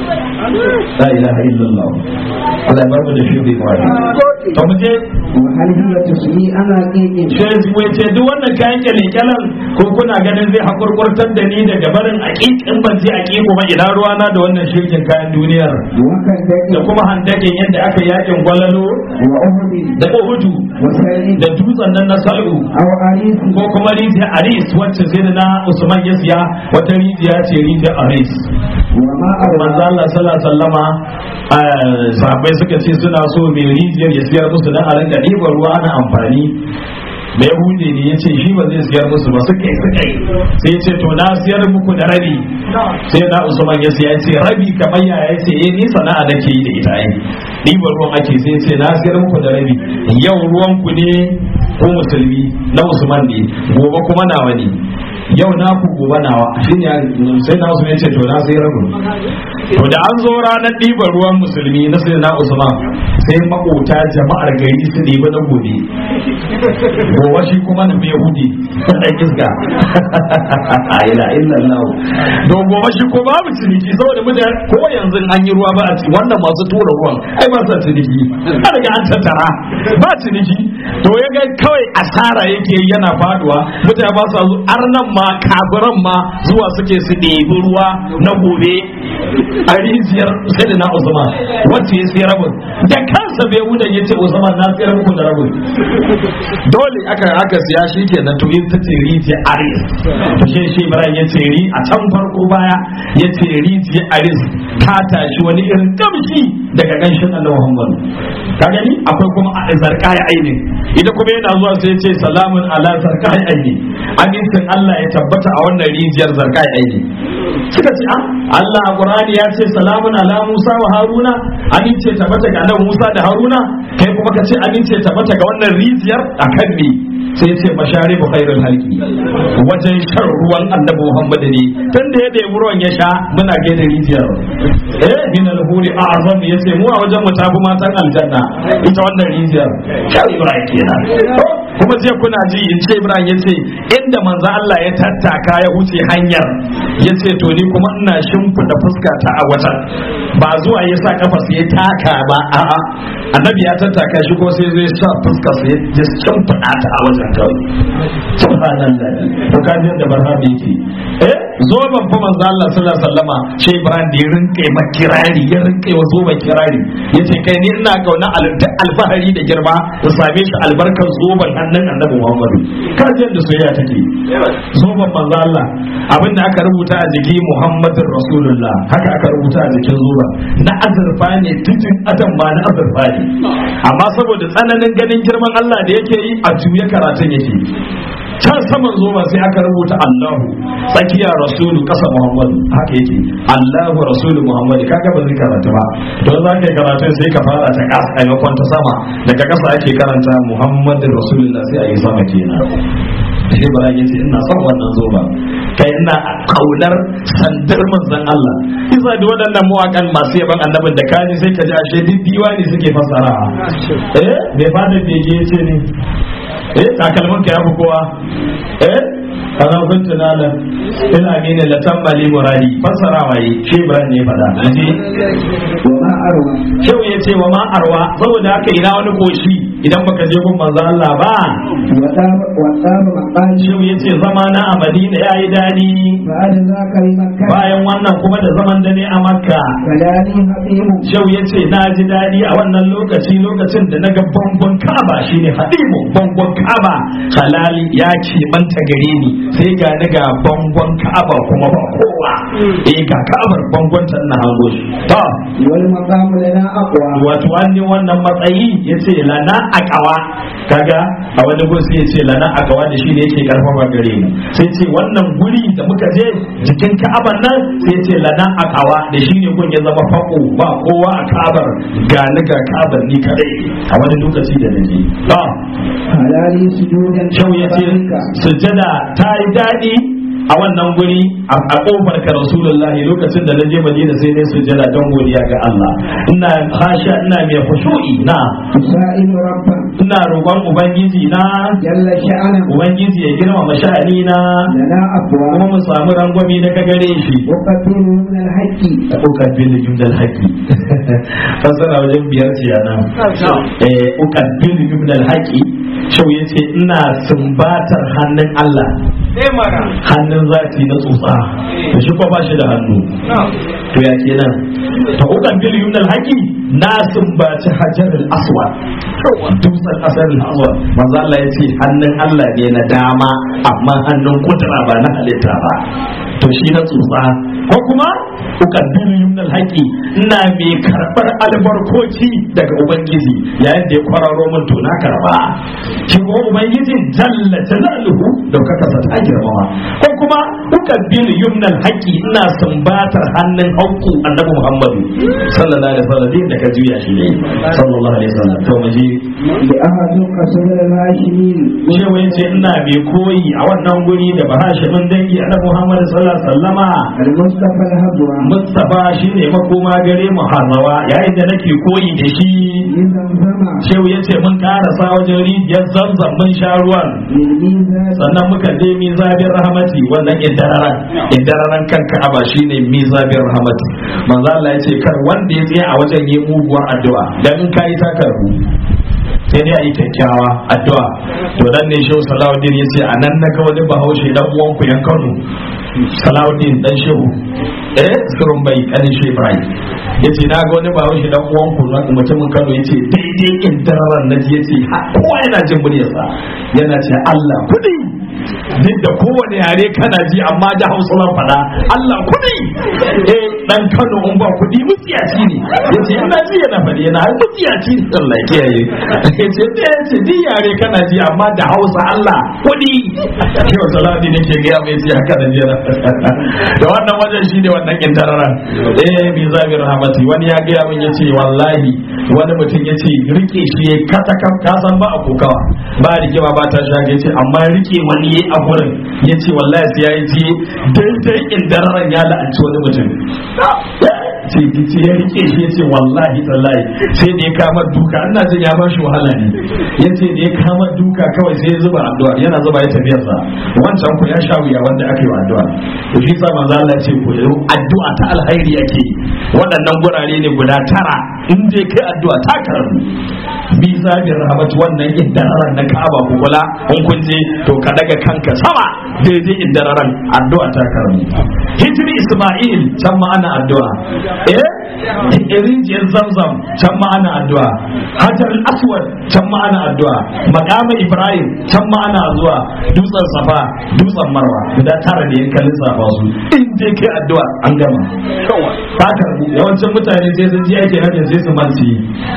[SPEAKER 2] la ilaha illallah Allah ya bar mu da shi bai kwari to mu je
[SPEAKER 1] وهل هي تسمي أنا قيم
[SPEAKER 2] sai wai ce duk wannan kayan kyale-kyalen ko kuna ganin zai hakurkurtar da ni daga barin aƙiƙin ban je aƙiƙo ba ina ruwana da wannan shirkin kayan duniyar
[SPEAKER 1] وكذلك
[SPEAKER 2] da kuma handakin yadda aka yakin gwalalo
[SPEAKER 1] وأهد
[SPEAKER 2] da uhudu
[SPEAKER 1] وسائل
[SPEAKER 2] da dutsen nan na sal'u
[SPEAKER 1] أو عريس
[SPEAKER 2] ko kuma rijiyar aris wacce sai da na usman ya siya wata rijiya ce rijiyar aris
[SPEAKER 1] وما أروى
[SPEAKER 2] manzo Allah sallallahu alaihi wasallama eh, sahabbai suka ce suna so mai rijiyar ya siyar musu dan a rinka ɗiban ruwa ana amfani da yahudi ne ya ce shi ba zai siyar musu ba suka yi suka yi sai ya ce to na siyar muku da rabi sai na usman ya siya ya ce rabi kamar ya ya ce eh ni sana'a nake yi da ita ai ɗiban ruwan ake sai ya ce na siyar muku da rabi yau ruwan ku ne ko musulmi na usman ne gobe kuma nawa ne yau na ku gobe nawa shine sai na usman ya ce to na sai rabin to da an zo ranar ɗiban ruwan musulmi na sai na usman sai makota jama'ar gari su ɗiba na gobe gobe shi kuma na mai hudi ɗan iska a ila illallah don gobe shi ko babu ciniki saboda mutane ko yanzu an yi ruwa ba a ci wannan masu tura ruwan ai ba sa ciniki an riga an tattara ba ciniki to ya ga kawai asara yake yi yana faduwa mutane ba sa zo arnan ma kafiran ma zuwa suke su ɗebi ruwa na gobe a rijiyar sai da na usman wacce ya sai rabin da kansa bai wudan ya ce usman na sayar muku da rabin dole aka aka siya shi kenan to ita ce rijiyar aris to shi shi ibrahim ya ce ri a can farko baya ya ce rijiyar aris ta tashi wani irin kamshi daga ganshin annabi muhammad ka gani akwai kuma a zarkaya aini ita kuma yana zuwa sai ya ce salamun ala zarkaya aini amincin allah ya tabbata a wannan rijiyar zarkaya aini suka ce ah Allah a Qur'ani ya ce salamun ala Musa wa Haruna amince tabbata ga annabi Musa da Haruna kai kuma ka ce amince tabbata ga wannan rijiyar akan ne sai ce masharibu khairul halki wajen shan ruwan annabi Muhammad ne tun da ya ɗebi ruwan ya sha muna gaida rijiyar eh min al-huri a'zam yace mu a wajen mu tafi matan aljanna ita wannan rijiyar kai Ibrahim kenan kuma je kuna ji in ce Ibrahim yace inda manzo Allah ya tattaka ya wuce hanyar yace to ni kuma ina shimfida fuska ta a wajen ba zuwa ya sa kafa sai ya taka ba a'a annabi ya tattaka shi ko sai zai sa fuska sai ya shimfida ta a wajen kawai subhanallah to ka ji da barhabi yake eh zo ban fa manzo Allah sallallahu alaihi wasallama shi Ibrahim da ya rinka ma kirari ya rinka wa zo kirari yace kai ni ina kauna alta alfahari da girma da same shi albarkar zoban hannun annabi Muhammadu ka ji da soyayya take zoban manzo Allah abinda aka rubuta a jiki Muhammadur Rasulullah haka aka rubuta a jikin zoban na azurfa ne titin adam ma na azurfa ne amma saboda tsananin ganin girman Allah da yake yi a juya karatun yake can saman zoma sai aka rubuta Allahu tsakiya rasulu kasa Muhammadu haka yake Allahu rasulu Muhammadu kaga ba zai karanta ba don za ka yi karatun sai ka fara ta kasa a maimakon ta sama daga kasa ake karanta Muhammadu rasulullah sai a yi sama kenan sai bara ya ce ina son wannan zoba kai ina kaunar sandar manzon Allah isa da waɗannan mawakan masu yaban annabin da kaji sai ka ji ashe duk diwani suke fassara eh bai fada bege ce ne eh takalmin ka ya fi kowa eh kana kun tunanin ina mene la tambali muradi fassara waye shi Ibrahim ne fada ji
[SPEAKER 1] وما أروى
[SPEAKER 2] Shehu ya ce wa ma arwa saboda haka ina wani koshi idan baka je gun manzo Allah ba
[SPEAKER 1] وطاب وطاب مقالي
[SPEAKER 2] Shehu ya ce zama na a Madina yayi dadi
[SPEAKER 1] بعد ذاك بمكة
[SPEAKER 2] bayan wannan kuma da zaman da ne a Makka
[SPEAKER 1] فداني حبيب
[SPEAKER 2] Shehu ya ce na ji dadi a wannan lokaci lokacin da na ga bangon Ka'aba shine hadimu bangon Ka'aba halali ya ce manta gare ni sai ga ni ga bangon Ka'aba kuma ba kowa eh ga Ka'abar bangon ta na hango shi to
[SPEAKER 1] والمقام لنا أقوى
[SPEAKER 2] wato wani wannan matsayi ya ce lana akawa kaga a wani gun sai ya ce lana akawa da shi ne yake karfafa gare mu sai ce wannan guri da muka je jikin ka'abar nan sai ya ce lana akawa da shi ne gun ya zama fako ba kowa a ka'abar ga ni ga ka'abar ni kadai a wani lokaci da naje ba
[SPEAKER 1] halali sujudan
[SPEAKER 2] shau ya ce sujjada ta yi daɗi a wannan guri a kofar ka rasulullahi lokacin da naje madina sai ne sujjada don godiya ga Allah ina hasha ina mai khushu'i na
[SPEAKER 1] سائل ربا
[SPEAKER 2] ina roƙon ubangiji na
[SPEAKER 1] جل شأنه
[SPEAKER 2] ubangiji ya girmama sha'ani na
[SPEAKER 1] لنا أقوى
[SPEAKER 2] kuma mu samu rangwami na gare shi
[SPEAKER 1] وقتل من الحج
[SPEAKER 2] ukabbil jumdal haqi fasara wajen biyar ce yana eh ukabbil jumdal haqi shau ya ce ina sumbatar hannun Allah hannun zati na tsotsa da shi kuma ba shi da hannu to ya kenan ta ukan bil yumnal haqi na sumbaci hajar al-aswad dutsen asar al-aswad manzo Allah ya ce hannun Allah ne na dama amma hannun kudura ba na halitta ba to shi na tsotsa ko kuma ukan bil yumnal haqi ina mai karbar albarkoci daga ubangiji yayin da ya kwararo min to na karba shi kuma ubangiji jalla jalaluhu daukaka sa ta girmama ko kuma ukan bil yumnal haqi ina sumbatar hannun hauku annabi muhammadu sallallahu alaihi wasallam da ka juya shi ne sallallahu alaihi wasallam to mu ji
[SPEAKER 1] لأحد قصر الهاشمين
[SPEAKER 2] cewa yace ina mai koyi a wannan guri da bahashimin dangi annabi muhammadu sallallahu alaihi wasallama
[SPEAKER 1] المصطفى الهبوة
[SPEAKER 2] Mustapha shine makoma gare mu hazawa yayin da nake koyi da shi
[SPEAKER 1] لزمزم
[SPEAKER 2] shehu ya ce mun karasa wajen rijiyar zamzam mun sha ruwan
[SPEAKER 1] للميزان
[SPEAKER 2] sannan muka je mizabin rahmati wannan indararan indararan kan ka'aba shine mizabin rahmati manzo Allah ya ce kar wanda ya tsaya a wajen yi muguwar addu'a dan in kai ta karbu sai dai a yi kyakkyawa addu'a to dan ne shehu salahuddin ya ce a nan na ga wani bahaushe dan uwan ku yan kano salahuddin dan shehu eh surun bai kanin shehu ibrahim ya ce na ga wani bahaushe dan uwan ku na mutumin kano ya ce daidai indararan na ji ya ce ha, kowa yana jin muryarsa yana ce Allah kudi duk da kowane yare kana ji amma da hausa zan faɗa Allah kuɗi eh dan Kano in ba kuɗi mutiyaci ne yace ina ji yana faɗi yana mutiyaci ne Allah ya kiyaye yace da yace duk yare kana ji amma da hausa Allah kuɗi ke wa salati nake ga ya mai haka da jira da wannan wajen shi ne wannan kindararan eh bi zabir rahmati wani ya ga min yace wallahi wani mutum yace rike shi ya kata ka san ba a kokawa ba rigima ba ta shaga yace amma rike wani yayi a gurin yace wallahi sai yayi ji daidai kindararan ya la'anci wani mutum ce ce ya rike shi yace wallahi tallahi sai da ya kama duka ina jin ya bashi wahala ne yace da ya kama duka kawai sai ya zuba addu'a yana zuba ya tafiyar sa wancan ku ya sha wuya wanda aka yi wa addu'a to shi sa manzo Allah ya ce ku yi addu'a ta alkhairi yake waɗannan gurare ne guda tara in dai kai addu'a ta karbu bi zabin rahmat wannan iddararan na Ka'aba ku kula in kun je to ka daga kanka sama daidai iddararan addu'a ta karbu hijri Isma'il can ma ana addu'a eh rijiyar zamzam can ma ana addu'a hajar aswad can ma ana addu'a maqama ibrahim can ma ana zuwa dutsen safa dutsen marwa guda tara da yan kallon safa su in dai kai addu'a an gama ta karbu yawancin mutane sai sun ji ake hajjin sai su manci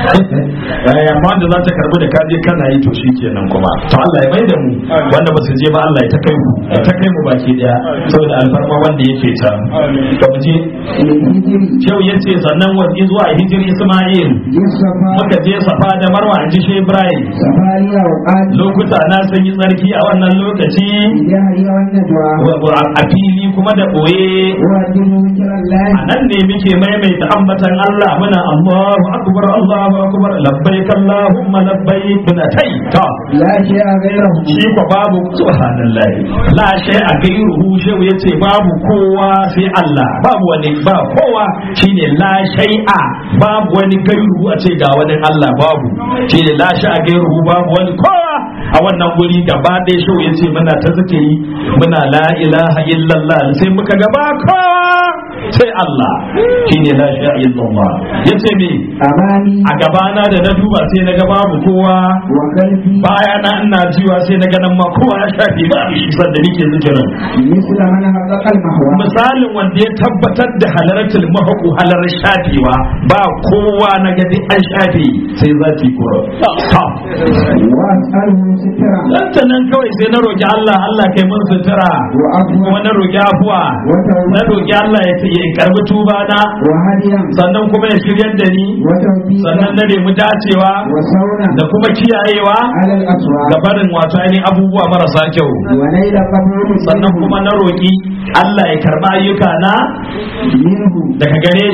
[SPEAKER 2] eh amma wanda za ta karbu da ka je kana yi to shikenan kuma to Allah ya mai da mu wanda ba su je ba Allah ya ta kai mu ya ta kai mu baki daya saboda alfarma wanda yake ta to mu je
[SPEAKER 1] للهجر
[SPEAKER 2] Shehu ya ce sannan wani zuwa hijir Ismail
[SPEAKER 1] للصفا
[SPEAKER 2] muka je safa da marwa in ji shi Ibrahim
[SPEAKER 1] سفاريا وقال
[SPEAKER 2] lokuta na sun yi tsarki a wannan lokaci
[SPEAKER 1] بجهري والنجوى
[SPEAKER 2] wa- wa- a fili kuma da ɓoye
[SPEAKER 1] وأدم ذكر الله
[SPEAKER 2] a nan ne muke maimaita ambatan Allah muna Allahu akbar Allahu akbar labbaik Allahumma labbaik muna tai ta
[SPEAKER 1] لا شيء غيره
[SPEAKER 2] shi ko babu subhanallahi la shay a gairuhu shehu yace babu kowa sai Allah babu wani ba kowa shine la shay'a babu wani gairuhu a ce ga wani Allah babu shine la shay a gairuhu babu wani kowa a wannan guri gaba ɗaya shehu yace muna ta zikiri muna la ilaha illallah sai muka gaba kowa sai Allah shine la shay illallah yace me
[SPEAKER 1] أمامي
[SPEAKER 2] a gabana da na duba sai na ga babu kowa
[SPEAKER 1] وقلبي
[SPEAKER 2] baya na ina jiwa sai na ganin ma kowa ya shafe ba shi sanda nake zikirin
[SPEAKER 1] مثل من حقق المهوى
[SPEAKER 2] misalin wanda ya tabbatar da halaratul mahaku halarar shafewa ba kowa na gadi an shafe sai zafi kura ta
[SPEAKER 1] وأسأله سترا
[SPEAKER 2] dan ta nan kawai sai na roki Allah Allah kai mun sutura
[SPEAKER 1] وعفوا
[SPEAKER 2] kuma na roki afuwa na roki Allah ya ya karbi tuba na
[SPEAKER 1] وهديا
[SPEAKER 2] sannan kuma ya shiryar da ni sannan
[SPEAKER 1] وتوفيقا
[SPEAKER 2] na nemi dacewa
[SPEAKER 1] وصونا
[SPEAKER 2] da kuma kiyayewa
[SPEAKER 1] على الأسواق
[SPEAKER 2] ga barin wato ainihin abubuwa marasa kyau
[SPEAKER 1] ونيل قبول
[SPEAKER 2] sannan kuma na roƙi Allah ya karɓa ayyuka na
[SPEAKER 1] منه
[SPEAKER 2] daga gare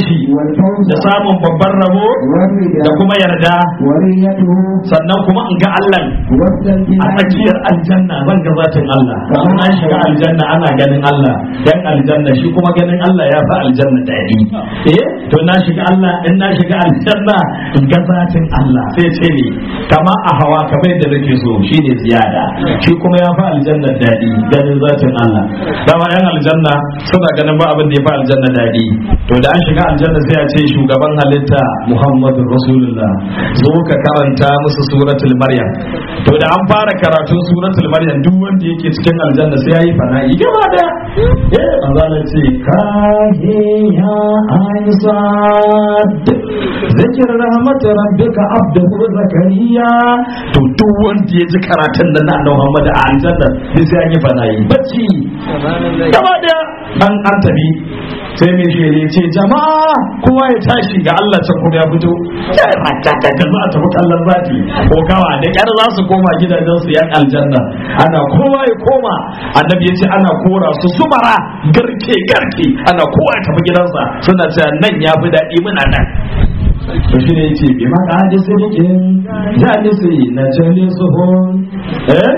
[SPEAKER 2] shi
[SPEAKER 1] والفوز
[SPEAKER 2] da samun babban rabo
[SPEAKER 1] والرضا
[SPEAKER 2] da kuma yarda
[SPEAKER 1] وريته
[SPEAKER 2] sannan kuma in ga Allah
[SPEAKER 1] وفدا
[SPEAKER 2] a tsakiyar aljanna zan ga zatin Allah kamar na shiga aljanna ana ganin Allah dan aljanna shi kuma ganin Allah ya fi aljanna daɗi eh to na shiga Allah in na shiga aljanna in ga zatin Allah sai ce ne kama a hawa kamar yadda nake so shine ziyada shi kuma ya fi aljanna daɗi ganin zatin Allah dama yan aljanna suna ganin ba abin da ya fi aljanna daɗi to da an shiga aljanna sai a ce shugaban halitta Muhammadu Rasulullah zo ka karanta musu suratul Maryam to da an fara karatun suratul Maryam duk wanda yake cikin aljanna sai yayi fana'i gaba da eh manzo ce ka he ya aisad zikr rahmat rabbika abduhu zakariya to duk wanda ya ji karatun nan na Muhammad a aljanna sai yayi fana'i bacci gaba da an an tabi sai mai shele ce jama'a kowa ya tashi ga Allah can kuma ya fito ya ratata da za a tafi kallon zati ko kawa da kyar za su koma gidajen su yan aljanna ana kowa ya koma annabi ya ce ana kora su sumara garke garke ana kowa ya tafi gidansa suna cewa nan ya fi daɗi muna nan to shi ne ya ce bi maka hadi sirikin jalisi na jali suhun eh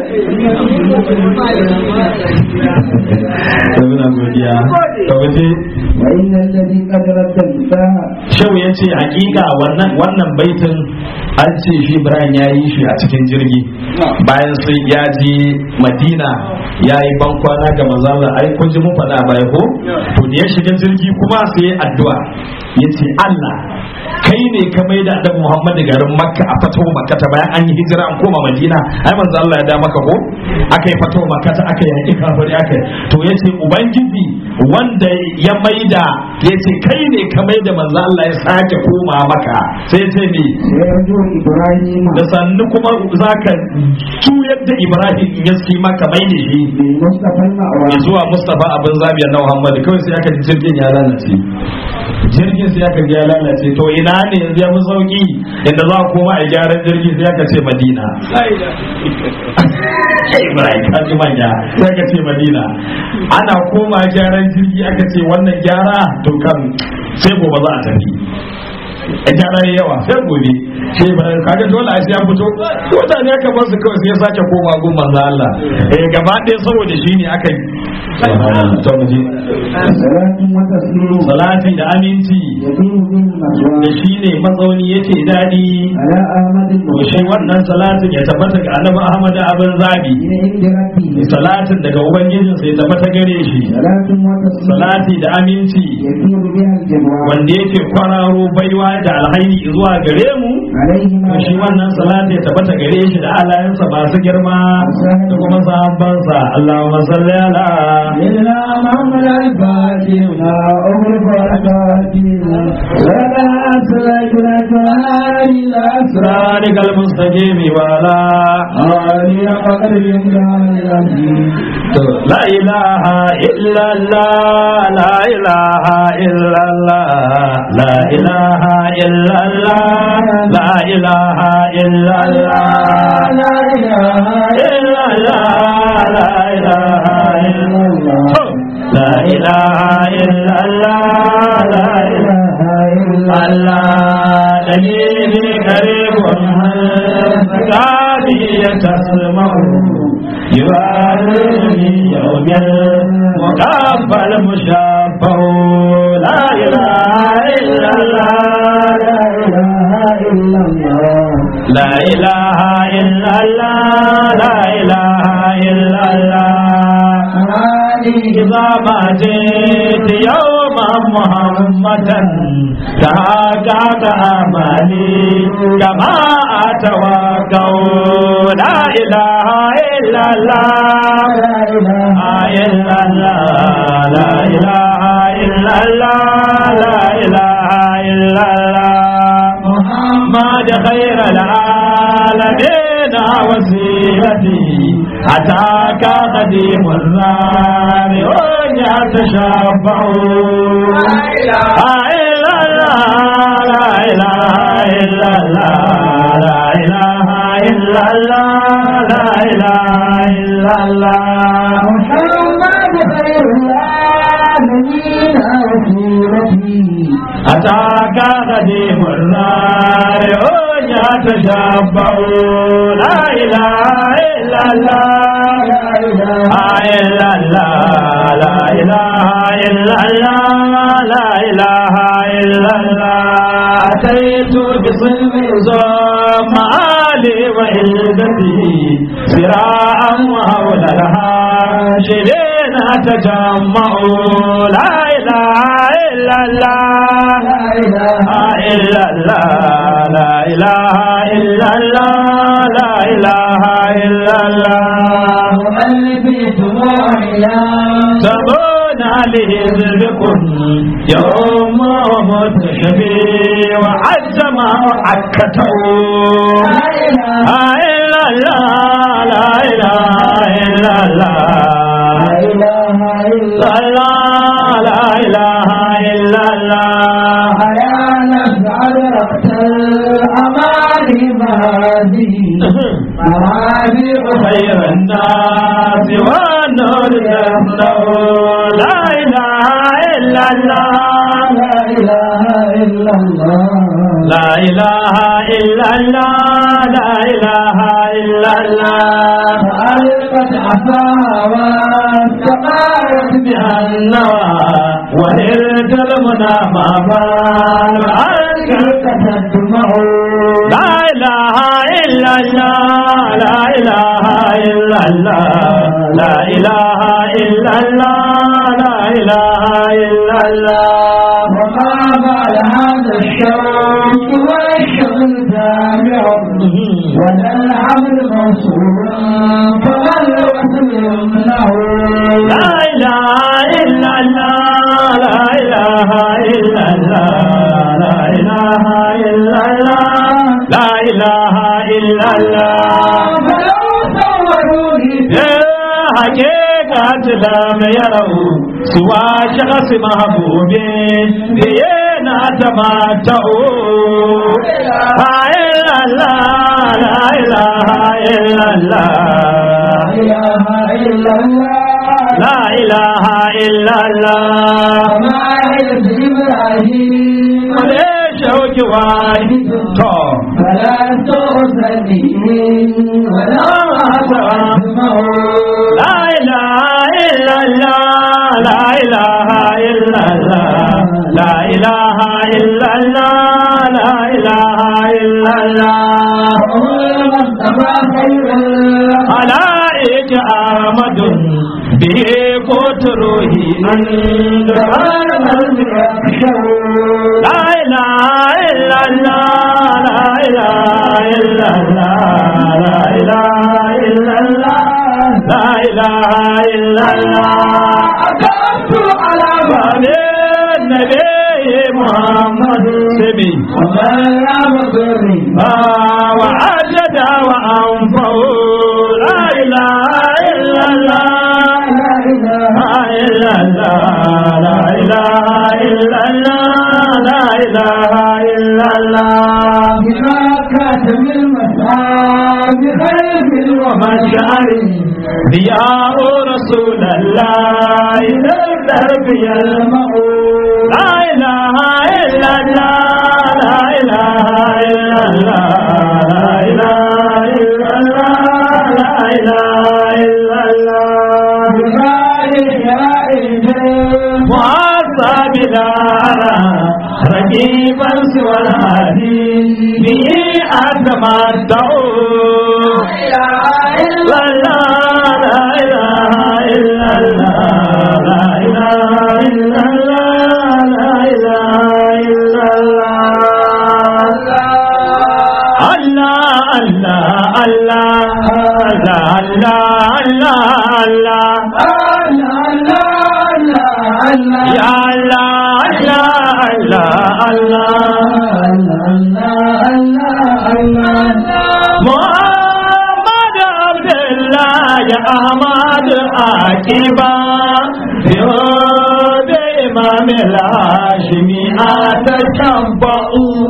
[SPEAKER 2] to muna godiya to waje
[SPEAKER 1] وإن الذي قد رد النساء
[SPEAKER 2] Shehu ya ce hakika wannan wannan baitin an ce shi Ibrahim ya yi shi a cikin jirgi bayan sai ya je Madina ya yi bankwana ga manzala ai kun ji mun faɗa a baya ko to da ya shiga jirgi kuma sai ya addu'a ya ce Allah kai ne ka mai da annabi Muhammad garin Makka a fatawa Makka ta bayan an yi hijira an koma Madina ai manzo Allah ya da maka ko aka yi fatawa Makka ta aka yi kafiri aka yi to yace ubangiji wanda ya maida yace kai ne ka maida manzo Allah ya sake koma maka sai ce me
[SPEAKER 1] سيرجو إبراهيم
[SPEAKER 2] da sannu kuma zaka juyar da Ibrahim ya si maka mai da shi
[SPEAKER 1] بالمصطفى المأوى
[SPEAKER 2] zuwa Mustafa abin zabiya na Muhammad kawai sai aka ji jirgin ya lalace jirgin sai aka ji ya lalace to ina ne yanzu ya fi sauki inda za a koma a gyaran jirgin sai aka ce Madina Ibrahim ka ji manya sai aka ce Madina ana koma gyaran jirgi aka ce wannan gyara to kan sai gobe za a tafi a gyara ya yawa sai gobe sai Ibrahim kaga dole a sai ya fito mutane aka bar su kawai sai ya sake koma gun manzo Allah eh gaba ɗaya saboda shi ne aka yi to mu je
[SPEAKER 1] صلاة وتسليم
[SPEAKER 2] salati da aminci
[SPEAKER 1] يدين به
[SPEAKER 2] da
[SPEAKER 1] المسوى
[SPEAKER 2] shi ne matsauni yake daɗi
[SPEAKER 1] على أحمد
[SPEAKER 2] to shi wannan salatin ya tabbata ga annabi Ahmad abin zabi
[SPEAKER 1] من عند ربه
[SPEAKER 2] salatin daga ubangijinsa ya tabbata gare shi
[SPEAKER 1] صلاة وتسليم
[SPEAKER 2] salati da aminci
[SPEAKER 1] يسير بها الجدوى
[SPEAKER 2] wanda yake kwararo baiwa da alhairi zuwa gare mu
[SPEAKER 1] عليهما
[SPEAKER 2] to shi wannan salati ya tabbata gare shi da alayansa masu girma da kuma sahabbansa Allahumma salli ala
[SPEAKER 1] إلا محمد الفاتح ما أغلق الفاتح ولا أسلك لك إلا أسرع
[SPEAKER 2] صراطك المستقيم وعلى
[SPEAKER 1] آلي قدر الإمكان
[SPEAKER 2] لا إله إلا الله لا إله إلا الله لا إله إلا الله لا إله إلا الله
[SPEAKER 1] لا إله
[SPEAKER 2] إلا الله لا إله إلا الله لا إله إلا الله لا إله إلا الله دليلي قريب هذه تسمع يوارني يوم المقابل المشافع لا إله إلا الله
[SPEAKER 1] لا إله إلا الله
[SPEAKER 2] لا إله إلا الله لا إله إلا الله إذا ما جئت يوما محمدا تهاجعت أمالي كما أتوقع لا إله إلا الله لا إله إلا الله لا إله إلا الله لا إله إلا الله محمد خير العالمين وسيلتي أتاك قديم النار يتشفع لا إله إلا الله لا إله إلا الله لا إله إلا الله لا إله إلا الله
[SPEAKER 1] محمد خير العالمين وسيلتي
[SPEAKER 2] أتاك قديم النار يتشبع لا إله إلا الله إلا الله لا إله إلا الله لا إله إلا الله أتيت بصلب زم علي وعزتي سراعا وحول الهاشرين تجمعوا لا إله إلا الله لا إله إلا الله لا إله إلا الله لا إله إلا الله
[SPEAKER 1] مؤلفي دموعنا
[SPEAKER 2] تبون عليه ذنبكم يوم متشفي وعز ما عكته
[SPEAKER 1] لا إله
[SPEAKER 2] إلا الله لا إله إلا الله
[SPEAKER 1] لا إله إلا
[SPEAKER 2] الله لا إله إلا الله
[SPEAKER 1] يا نفعل رقت الأماني هذه مرابع
[SPEAKER 2] خير الناس والنور يمنع لا إله إلا الله
[SPEAKER 1] لا إله إلا الله
[SPEAKER 2] لا إله إلا الله لا إله إلا الله
[SPEAKER 1] فألقت عصاها واستقارت
[SPEAKER 2] بها النوى وهلت المنى ما بان
[SPEAKER 1] ألقت الدمع
[SPEAKER 2] لا إله إلا الله لا إله إلا الله لا إله إلا الله لا إله إلا الله
[SPEAKER 1] وما بال هذا الشوق والشغل تابع ولا العمل موصول فما الوصل يمنع
[SPEAKER 2] لا إله إلا الله لا إله إلا الله لا إله إلا الله لا إله إلا الله
[SPEAKER 1] فلو صوروني
[SPEAKER 2] يا حقيقة لم يروا سوى شخص محبوب بينا تماتعوا لا إله إلا الله لا إله إلا الله
[SPEAKER 1] لا إله إلا الله
[SPEAKER 2] لا إله إلا الله
[SPEAKER 1] وما عز إبراهيم
[SPEAKER 2] وليش واحد تو
[SPEAKER 1] فلا تغسلي ولا تسمع
[SPEAKER 2] لا إله إلا الله لا إله إلا الله لا إله إلا الله لا إله إلا الله
[SPEAKER 1] المصطفى خير
[SPEAKER 2] علائك أحمد به قوت روحي عند لا إله إلا الله لا إله إلا الله لا إله إلا الله لا إله إلا الله
[SPEAKER 1] أكبت على
[SPEAKER 2] وعلى النبي محمد سبي
[SPEAKER 1] وما لا مضري
[SPEAKER 2] وعجد وأنفه لا إله إلا الله
[SPEAKER 1] لا إله
[SPEAKER 2] لا إله إلا الله لا إله إلا الله لا إله إلا الله
[SPEAKER 1] بما كاتم المسعى بخير
[SPEAKER 2] ومشعر ضياء رسول الله للدرب يلمع لا إله إلا الله لا إله إلا الله لا إله إلا الله لا إله إلا الله
[SPEAKER 1] بذلك يا إلهي
[SPEAKER 2] وعصى بلا رقيبا سوى الهادي به أتمتع لا إله لا إله إلا الله لا إله إلا الله لا إله إلا الله الله الله الله الله الله الله يا الله الله الله محمد عبد الله يا أحمد عاقبا يود إمام الهاشمي أتشبع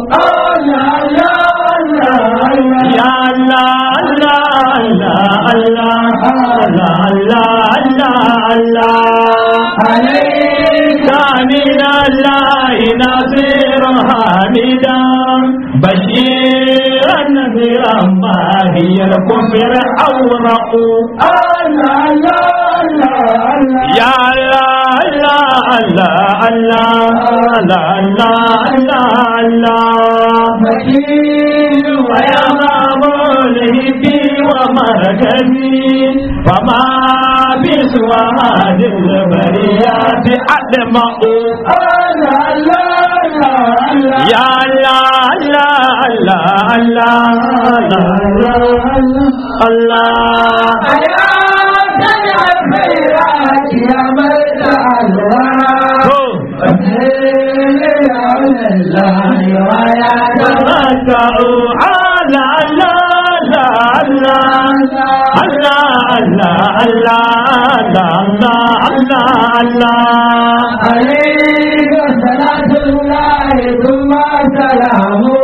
[SPEAKER 2] يا الله الله الله الله الله الله الله
[SPEAKER 1] عليك
[SPEAKER 2] من الله نصير حميدا بشيرا نذيرا ما هي الكفر أورأ
[SPEAKER 1] الله الله الله
[SPEAKER 2] يا الله الله الله الله الله الله
[SPEAKER 1] مكين
[SPEAKER 2] ويا مولهي ومركزي فما بسوى هذه البريات أدمأ
[SPEAKER 1] الله الله الله
[SPEAKER 2] يا الله الله الله الله الله الله
[SPEAKER 1] يا سمع الخيرات يا من الله فسير يا الله ويا
[SPEAKER 2] تمتعوا على الله الله الله الله الله الله الله الله
[SPEAKER 1] عليك صلاة الله ثم سلامه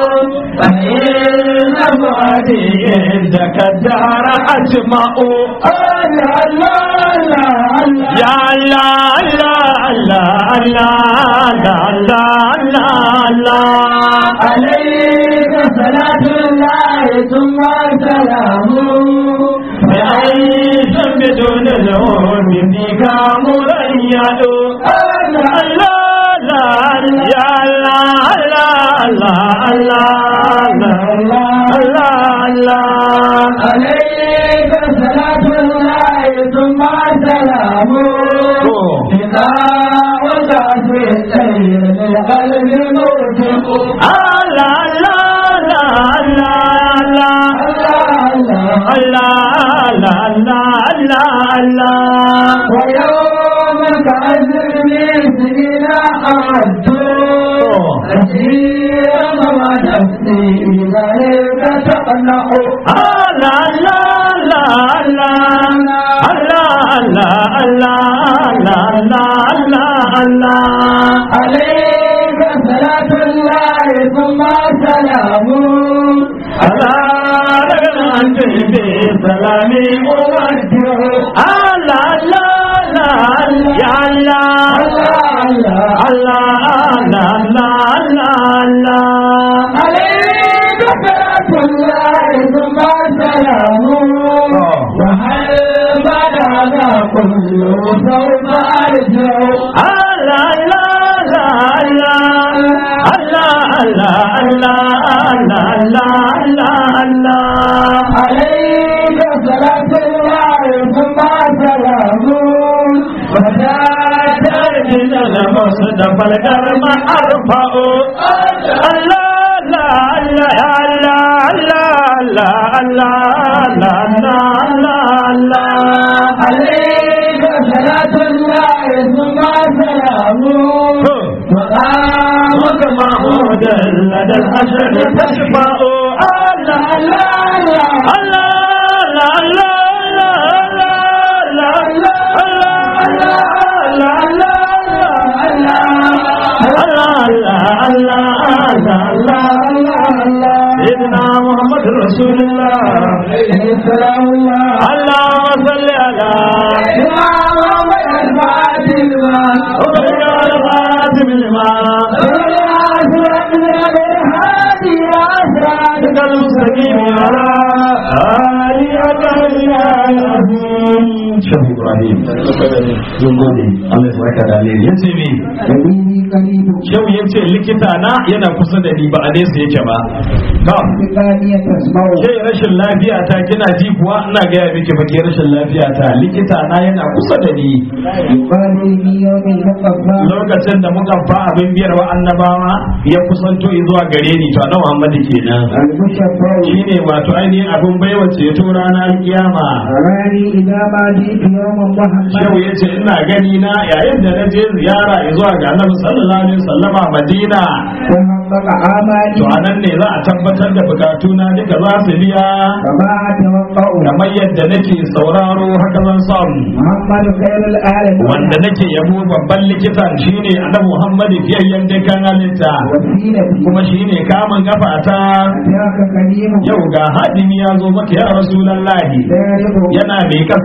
[SPEAKER 1] فإن بعدي
[SPEAKER 2] عندك الدار أجمع
[SPEAKER 1] الله الله الله
[SPEAKER 2] يا الله الله الله الله الله الله
[SPEAKER 1] عليك صلاة الله ثم سلامه
[SPEAKER 2] بعيش بدون الهون فيك مريد الله الله يا الله الله الله الله الله الله
[SPEAKER 1] عليك صلاة الله ثم سلامه إذا وقعت في السير للقلب موجب
[SPEAKER 2] الله الله الله الله الله الله الله الله
[SPEAKER 1] ويوم كأجر من سنين أعدوا كثيرا ما نفسي إليك تقنع عليك صلاة الله ثم سلامه
[SPEAKER 2] سلامي مودع الله الله يا الله الله الله الله الله
[SPEAKER 1] عليك صلاة الله ثم سلامه وهل بلغ كل سوف أرجع عليك صلاة الله ثم سلامه وذات
[SPEAKER 2] المصطفى الكرم أرفع الله لا لا لا لا لا لا لا لا لا
[SPEAKER 1] عليك صلاة الله ثم سلامه وقامك
[SPEAKER 2] محمود لدى الحشر تشفع الله
[SPEAKER 1] الله
[SPEAKER 2] الله سيدنا محمد رسول الله
[SPEAKER 1] السلام الله
[SPEAKER 2] اللهم صل على
[SPEAKER 1] إمام الفاتحة
[SPEAKER 2] وبارك على خاتم الماء صراطك المستقيم على آلك العظيم شيخ إبراهيم يقولي الله يسعدك عليه يسمي
[SPEAKER 1] Dalili karibu
[SPEAKER 2] Shehu ya ce likita na yana kusa da ni ba a nesa yake ba. Ba.
[SPEAKER 1] Fikaniya tasmau
[SPEAKER 2] Ke rashin lafiya ta kina ji kuwa ina gaya miki ba ke rashin lafiya ta likita na yana kusa da ni.
[SPEAKER 1] Yuqali ni yawmin muqaffa
[SPEAKER 2] Lokacin da muka fa abin biyar wa annabawa ya kusanto zuwa gare ni to annabi Muhammad kenan.
[SPEAKER 1] al-mushaffau
[SPEAKER 2] Shine wato ainihin abin baiwa ceto ranar kiyama.
[SPEAKER 1] Rani idan ma jitu yawman
[SPEAKER 2] Shehu
[SPEAKER 1] Muhammad
[SPEAKER 2] ya ce ina gani na yayin da na je ziyara zuwa ga annabi sallallahu alaihi wasallama Madina.
[SPEAKER 1] ta haƙaƙa amali
[SPEAKER 2] To anan ne za a tabbatar da bukatuna duka za su biya.
[SPEAKER 1] kama tawaqqa'u
[SPEAKER 2] kamar yadda nake sauraro haka zan samu
[SPEAKER 1] Muhammadu khairul alamin
[SPEAKER 2] wanda nake yabo babban likitan shine annabi Muhammadu fiyayyen dukkan halitta
[SPEAKER 1] wasilati
[SPEAKER 2] kuma shine kamun gafata
[SPEAKER 1] ataka karimu
[SPEAKER 2] yau ga hadimi ya zo maka ya rasulullahi
[SPEAKER 1] daribu
[SPEAKER 2] yana mai kaskantar da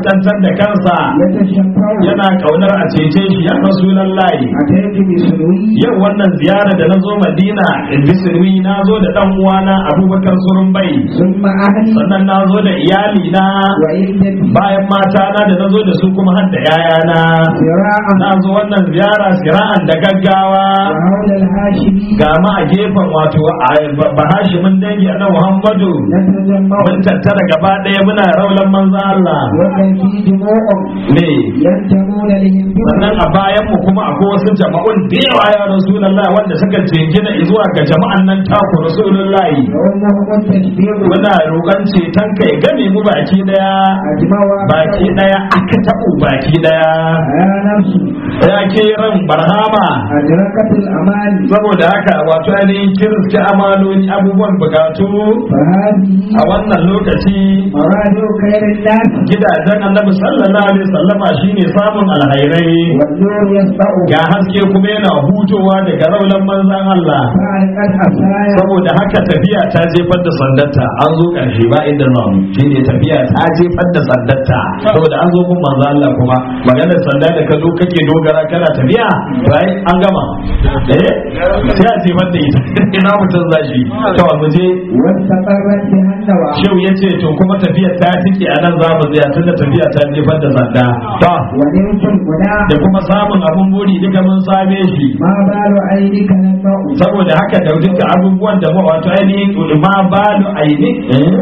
[SPEAKER 2] da kansa
[SPEAKER 1] يتشفع
[SPEAKER 2] yana kaunar a cece shi ya rasulullahi
[SPEAKER 1] أتيت بسنوي
[SPEAKER 2] yau wannan ziyara da na zo madina in bi sirwi na zo da dan uwana abubakar surun bai
[SPEAKER 1] ثم أهلي
[SPEAKER 2] sannan na zo da iyali na
[SPEAKER 1] وعدتي
[SPEAKER 2] bayan mata na da na zo da su kuma har da yayana
[SPEAKER 1] ذراعا
[SPEAKER 2] na zo wannan ziyara sira'an da gaggawa
[SPEAKER 1] وحول الهاشمي
[SPEAKER 2] ga ma a gefen wato a bahashimin dangi na muhammadu
[SPEAKER 1] نتجمع
[SPEAKER 2] mun tattara gaba ɗaya muna raulan manzo Allah
[SPEAKER 1] وكان في دموع
[SPEAKER 2] ne
[SPEAKER 1] ينتمون لهم
[SPEAKER 2] sannan a bayan mu kuma akwai wasu jama'un da yawa ya rasulullah wanda suka jingina zuwa ga jama'an nan taku rasulullah
[SPEAKER 1] وأمهم التشبير
[SPEAKER 2] muna roƙon ceton kai game mu baki daya
[SPEAKER 1] أجمع
[SPEAKER 2] baki daya aka taɓo baki daya
[SPEAKER 1] يا نفس
[SPEAKER 2] ya ke ran barhama
[SPEAKER 1] أدركت الأمان
[SPEAKER 2] saboda haka wato ainihin kirki amaloli abubuwan bukatu
[SPEAKER 1] فهذه
[SPEAKER 2] a wannan lokaci
[SPEAKER 1] مراد خير الناس
[SPEAKER 2] gidajen annabi sallallahu alaihi wasallama shine samun alhairai
[SPEAKER 1] والنور يسطع
[SPEAKER 2] ga haske kuma yana hutowa daga raulan manzan Allah
[SPEAKER 1] فألقت حصايا
[SPEAKER 2] saboda haka tafiya ta jefar da sandarta an zo karshe ba inda nan shine tafiya ta jefar da sandarta saboda an zo gun manzan Allah kuma maganar sanda da ka zo kake dogara kana tafiya bai an gama eh sai a jefar da ita ina mutum zashi to mu je
[SPEAKER 1] واستقرت بها النوى
[SPEAKER 2] Shehu ya ce to kuma tafiyar ta tike a nan za mu tsaya tunda tafiya ta jefar da sanda to
[SPEAKER 1] ونمت المنى
[SPEAKER 2] da kuma samun abun buri duka mun same shi
[SPEAKER 1] ما بال عينك نمع
[SPEAKER 2] saboda haka da duka abubuwan da mu wato ainihin ma balu aini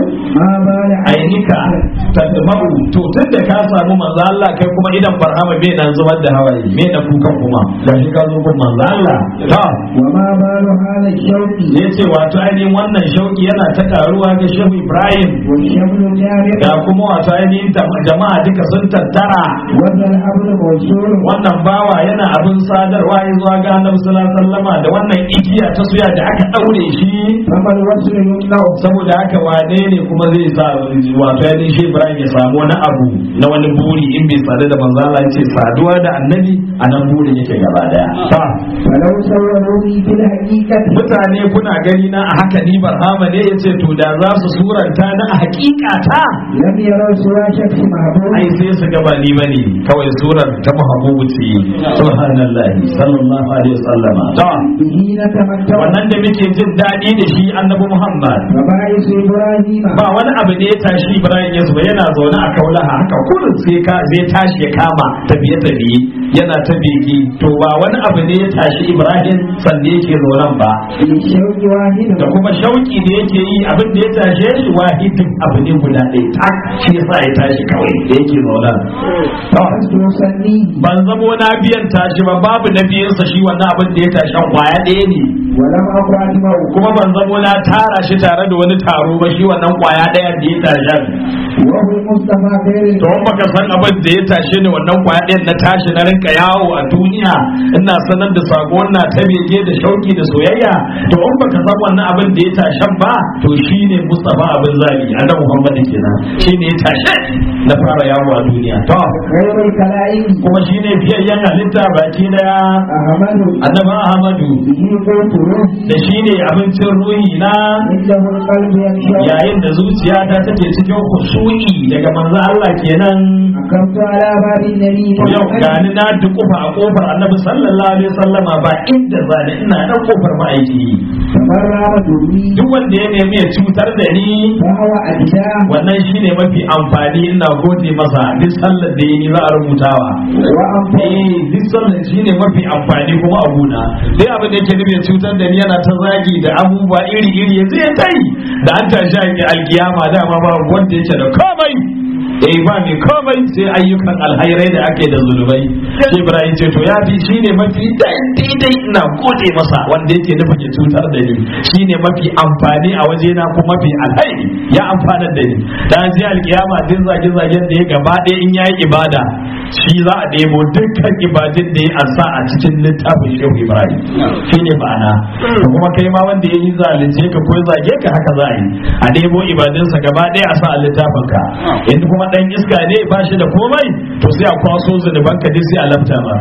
[SPEAKER 1] ما بال
[SPEAKER 2] ainika tadma'u to tun da ka samu manzo Allah kai kuma idan barhama bai nan zubar da hawaye me da kukan kuma da shi ka zo gun manzo Allah to
[SPEAKER 1] وما بال هذا الشوق
[SPEAKER 2] yace wato ainihin wannan shauki yana ta karuwa ga Shehu Ibrahim
[SPEAKER 1] والشمل جامع
[SPEAKER 2] da kuma wato ainihin jama'a duka sun tattara
[SPEAKER 1] وذا الحبل موصول
[SPEAKER 2] wannan bawa yana abin sadarwa ya zuwa ga annabi sallallahu alaihi wasallama da wannan igiya ta suya da aka daure shi
[SPEAKER 1] فما الوصل يمنع
[SPEAKER 2] saboda haka wane ne kuma zai sa wato ya shi Ibrahim ya samu wani abu na wani buri in bai sadu da manzo Allah ya ce saduwa da annabi a nan burin yake gaba daya ta
[SPEAKER 1] فلو صوروني في الحقيقة
[SPEAKER 2] mutane kuna gani na a haka ni barhama ne yace to da za su suranta na a hakika ta
[SPEAKER 1] لم يروا سوى شخص محبوب
[SPEAKER 2] ai sai su gaba ni bane kawai surar ta mahabubu ce subhanallahi sallallahu alaihi wasallama ta
[SPEAKER 1] به نتمتع
[SPEAKER 2] wannan da muke jin daɗi da shi annabi Muhammad
[SPEAKER 1] وبائس إبراهيم
[SPEAKER 2] ba wani abu ne ya tashi Ibrahim ya zuba yana zaune a kaulaha haka kullum sai ka zai tashi ya kama tafiye tafiye yana ta bege to ba wani abu ne ya tashi Ibrahim sanda yake zauren ba
[SPEAKER 1] للشوق واحد
[SPEAKER 2] da kuma shauki da yake yi abin da ya tashe shi wahidin abu ne guda ɗaya tak shi yasa ya tashi kawai da yake zauren to
[SPEAKER 1] يصلي
[SPEAKER 2] ban zamo na biyan tashi ba babu na biyansa shi wannan abin da ya tashi an kwaya ɗaya ne
[SPEAKER 1] ولم أكن أجمع
[SPEAKER 2] kuma ban zamo na tara shi tare da wani taro ba shi wannan kwaya ɗaya da ya tashi
[SPEAKER 1] وهو المصطفى خير
[SPEAKER 2] to in baka san abin da ya tashe ni wannan kwaya ɗayan na tashi na rinka yawo a duniya ina sanar da sako na ta bege da shauki da soyayya to in baka san wannan abin da ya tashen ba to shine Mustafa abin zali annabi Muhammad kenan shine ya tashe na fara yawo a duniya to
[SPEAKER 1] خير الكلائم
[SPEAKER 2] kuma shine biyayyen halitta baki daya
[SPEAKER 1] أحمد
[SPEAKER 2] annabi Ahmadu
[SPEAKER 1] به قوت روحي
[SPEAKER 2] da shine abincin ruhi na
[SPEAKER 1] عنده القلب يخشى
[SPEAKER 2] yayin da zuciyata take cikin khushu'i daga manzo Allah kenan
[SPEAKER 1] أقمت على باب النبي
[SPEAKER 2] To yau gani na dukufa a kofar annabi sallallahu alaihi wasallama ba inda zani ina nan kofar ma'aiki
[SPEAKER 1] تبرع دوني
[SPEAKER 2] duk wanda ya nemi ya cutar da ni
[SPEAKER 1] فهو أدنى
[SPEAKER 2] wannan shine mafi amfani ina gode masa duk sallar da yi za a rubutawa
[SPEAKER 1] وأنفع
[SPEAKER 2] eh duk sallar shine mafi amfani kuma a gona sai abin da yake nufi ya cutar da ni yana ta zagi da abubuwa iri iri yanzu ya tai da an tashi a alkiyama dama ba wanda yake da komai eh ba mai komai sai ayyukan alhairai da ake da zulubai shi ibrahim ce to ya fi shine mafi daidai ina gode masa wanda yake nufin ya cutar da ni shine mafi amfani a wajena kuma mafi alhairi ya amfanar da ni da ji alkiyama din zage zagen da ya gaba ɗaya in yayi ibada shi za a ɗebo dukkan ibadin da ya ansa a cikin littafin shehu ibrahim shine ma'ana to kuma kai ma wanda ya yi zalunce ka ko ya zage ka haka za a yi a ɗebo ibadinsa gaba ɗaya a sa a littafin ka in kuma dan iska ne ba shi da komai to sai a kwaso zunuban ka dai sai a lafta ba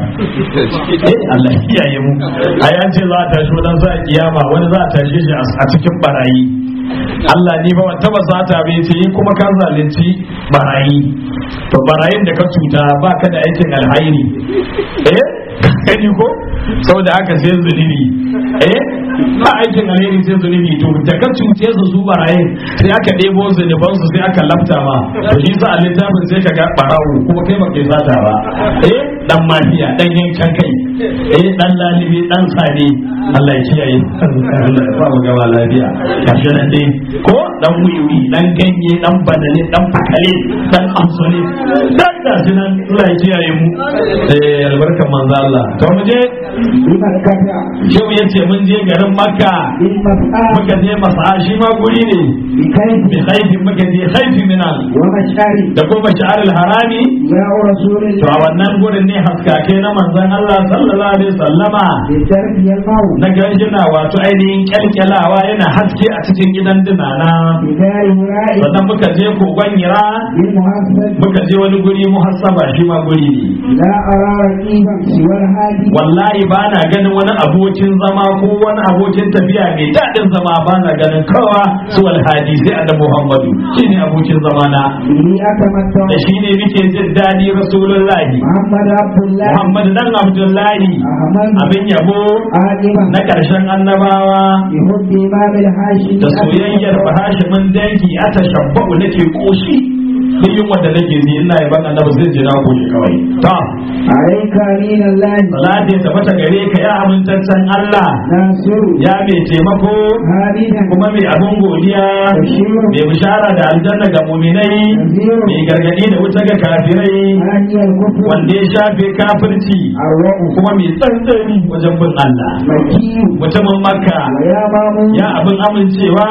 [SPEAKER 2] eh Allah ya kiyaye mu a yance za a tashi wani za a kiyama wani za a tashe shi a cikin barayi Allah ni ba wata ba sata bai ce yi kuma ka zalunci barayi to barayin da ka cuta ba ka da aikin alhairi eh gani ko saboda haka sai zunubi eh ba aikin alheri sai zunubi to da ka cuce su su barayin sai aka ɗebo zunuban su sai aka lafta ma to shi sa a littafin sai ka ga barawo kuma kai ba kai sata ba eh dan mafiya dan yankan kai eh dan lalibi dan sane Allah ya kiyaye Allah ya sa mu gaba lafiya kashi nan dai ko dan wiwi dan ganye dan banale dan fakale dan amsole dan gashi nan Allah ya kiyaye mu eh albarkan manzo Allah to mu je
[SPEAKER 1] بمكة
[SPEAKER 2] yau yace mun je garin Makka
[SPEAKER 1] بالمسعى
[SPEAKER 2] muka je masa shi ma guri ne
[SPEAKER 1] بكيف
[SPEAKER 2] bi haifin muka je haifin minan
[SPEAKER 1] ومشعر
[SPEAKER 2] da kuma sha'arul harami
[SPEAKER 1] يا رسول
[SPEAKER 2] to a
[SPEAKER 1] الله
[SPEAKER 2] wannan gurin ne haskake na manzon Allah sallallahu alaihi wasallama
[SPEAKER 1] بالدرب الموت
[SPEAKER 2] na ganjina wato ainihin kyalkyalawa yana haske a cikin gidan dinana
[SPEAKER 1] بدار هراء
[SPEAKER 2] sannan muka je kogon hira
[SPEAKER 1] بالمحسن
[SPEAKER 2] muka je wani guri muhassaba shi ma guri ne
[SPEAKER 1] لا أرى رقيبا سوى الهادي
[SPEAKER 2] wallahi ba na ganin wani abokin zama ko wani abokin tafiya mai daɗin zama ba na ganin kawa su alhadi sai annabi muhammadu shi ne abokin zama na
[SPEAKER 1] به أتمتع
[SPEAKER 2] da shi ne muke jin daɗi rasulullahi
[SPEAKER 1] محمد عبد الله
[SPEAKER 2] muhammadu dan abdullahi
[SPEAKER 1] أحمد
[SPEAKER 2] abin yabo
[SPEAKER 1] آدما
[SPEAKER 2] na ƙarshen annabawa
[SPEAKER 1] بحب إمام الحاشم
[SPEAKER 2] da soyayyar bahashimin dangi a tashabbabu nake koshi duk yin wanda nake ji ina yaban annabi zai jira koshi kawai ta
[SPEAKER 1] عليك أمين الله
[SPEAKER 2] salati ya tabbata gare ka ya amintaccen Allah
[SPEAKER 1] ناصر
[SPEAKER 2] ya mai taimako
[SPEAKER 1] هادنا
[SPEAKER 2] kuma mai abin godiya
[SPEAKER 1] بشير
[SPEAKER 2] mai bishara da aljanna ga muminai
[SPEAKER 1] نذير
[SPEAKER 2] mai gargadi da wuta ga kafirai
[SPEAKER 1] هادي الكفر
[SPEAKER 2] wanda ya shafe kafirci
[SPEAKER 1] أروع
[SPEAKER 2] kuma mai tsantsani wajen bin Allah
[SPEAKER 1] مكي
[SPEAKER 2] mutumin makka
[SPEAKER 1] ويا مامون
[SPEAKER 2] ya abin amincewa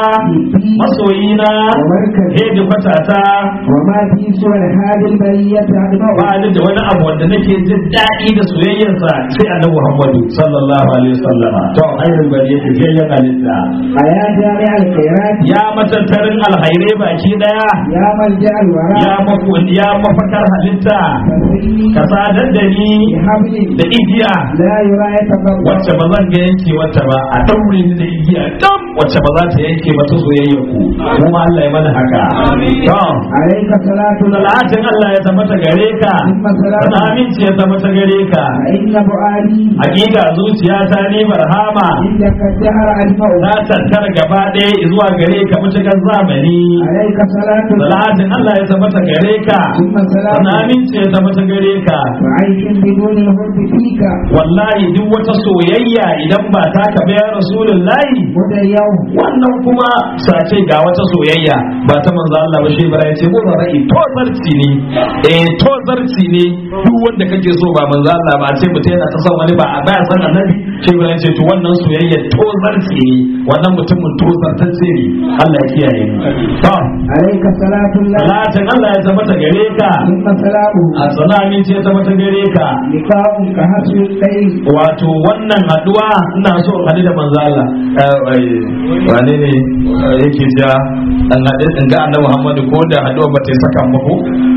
[SPEAKER 2] masoyina
[SPEAKER 1] ومركز
[SPEAKER 2] hedi kwatata
[SPEAKER 1] وما في سوى الهادي البرية أجمع
[SPEAKER 2] ba ni da wani abu wanda nake jin daɗi da soyayyarsa sai annabi Muhammadu sallallahu alaihi wasallama to ayyul bariyati jayyan halitta
[SPEAKER 1] أيا جامع الخيرات
[SPEAKER 2] ya matattarin alhairai baki daya
[SPEAKER 1] يا ملجأ
[SPEAKER 2] ya
[SPEAKER 1] الوراء
[SPEAKER 2] mafu ya mafakar halitta
[SPEAKER 1] فسري
[SPEAKER 2] ka sadar da ni
[SPEAKER 1] بحبل
[SPEAKER 2] da igiya
[SPEAKER 1] لا يرى يتفرق
[SPEAKER 2] wacce ba zan ga yanke wata ba a daure ni da igiya dam wacce ba za ta yanke ba ta soyayyar ku kuma Allah ya mana haka to
[SPEAKER 1] عليك صلاة الله
[SPEAKER 2] salatin Allah ya tabbata gare ka
[SPEAKER 1] ثم سلام
[SPEAKER 2] sana aminci ya tabbata gare ka
[SPEAKER 1] فإن فؤادي
[SPEAKER 2] hakika zuciyata ne barhama
[SPEAKER 1] عندك الدهر أجمع
[SPEAKER 2] na tattara gaba ɗaya zuwa gare ka mutukar zamani
[SPEAKER 1] عليك صلاة الله
[SPEAKER 2] salatin Allah ya tabbata gare ka
[SPEAKER 1] ثم سلام
[SPEAKER 2] sana aminci ya tabbata gare ka
[SPEAKER 1] وعيش بدون الحب فيك
[SPEAKER 2] wallahi duk wata soyayya idan ba ta ka ya rasulullahi
[SPEAKER 1] مدى اليوم
[SPEAKER 2] wannan kuma sace ga wata soyayya ba ta manzo Allah ba shi bara yace mu ra'ayi to zarci ne eh to zarci ne duk wanda kake so ba manzo Allah ba sai mutum yana ta son wani ba a baya san annabi shi bara yace to wannan soyayya to zarci ne wannan mutumin to zartacce ne Allah ya kiyaye mu to
[SPEAKER 1] عليك صلاة الله
[SPEAKER 2] salatin Allah ya tabbata gare ka
[SPEAKER 1] ثم سلامه
[SPEAKER 2] a salamin ce ya tabbata gare ka
[SPEAKER 1] لقاء كحسن الليل
[SPEAKER 2] wato wannan haduwa ina so in haɗu da manzo Allah Eh, eh, wane ne eh, yake ja dan haɗu in ga annabi Muhammadu ko da haduwa ba ta yi saka muku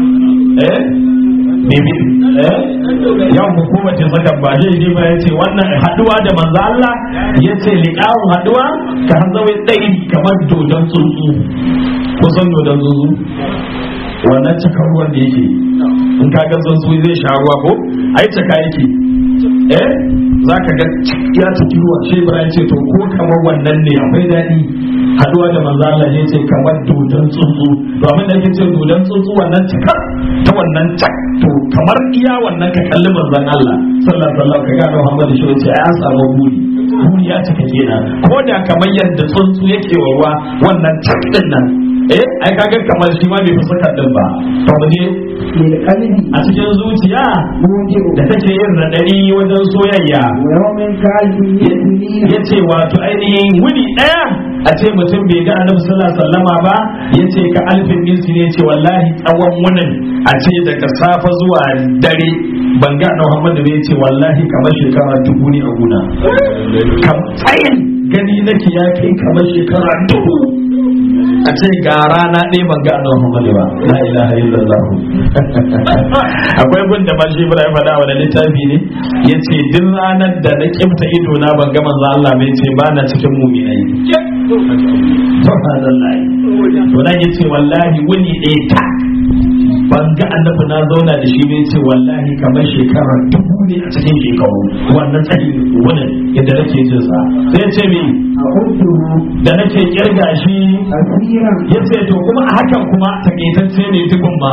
[SPEAKER 2] eh bibi eh yau mu ko ba ta saka ba shi ne ba yace wannan haduwa da manzo Allah yace liqa'u haduwa ka hanzawe dai kamar dodon tsuntsu kusan dodon tsuntsu wannan cakar ruwan da yake in ka ga tsuntsu zai sha ruwa ko ai caka yake eh za ka ga ya ciki ruwa shi ibrahim ce to ko kamar wannan ne akwai daɗi haduwa da manzo Allah ne ce kamar dodon tsuntsu to abin da ake ce dodon tsuntsu wannan cikar ta wannan cak to kamar iya wannan ka kalli manzon Allah sallallahu alaihi wasallam ka ga Muhammad shi ce ai an samu buri buri ya cika kenan ko da kamar yadda tsuntsu yake wa ruwa wannan cak din nan eh ai kaga kamar shi ma bai fi sakar din ba to mu je
[SPEAKER 1] للقلب
[SPEAKER 2] a cikin zuciya
[SPEAKER 1] موجب
[SPEAKER 2] da take yin radadi wajen soyayya
[SPEAKER 1] ويوم كالب يسنين
[SPEAKER 2] ya ce wato ainihin wuni ɗaya a ce mutum bai ga annabi sallallahu alaihi wasallama ba ya ce ka alfin minsi ne ce wallahi tsawon wunin a ce daga safa zuwa dare ban ga annabi Muhammadu ne ya ce wallahi kamar shekara dubu ne a guna kam tsayin gani nake ya kai kamar shekara dubu a ce ga rana ɗaya ban ga annabi Muhammadu ba la ilaha illallah akwai gun da mashi Ibrahim faɗa wa littafi ne yace duk ranar da na kimta ido na ban ga manzo Allah bai ce ba na cikin mu'minai subhanallahi to nan yace wallahi wuni ɗaya ta ban ga annabi na zauna da shi ne ce wallahi kamar shekara dubu ne a cikin shekaru wannan tsayi wani yadda nake jin sa sai ce me
[SPEAKER 1] أعده
[SPEAKER 2] da nake kirga shi
[SPEAKER 1] أسيرا
[SPEAKER 2] yace to kuma a hakan kuma takaitacce ne tukun ma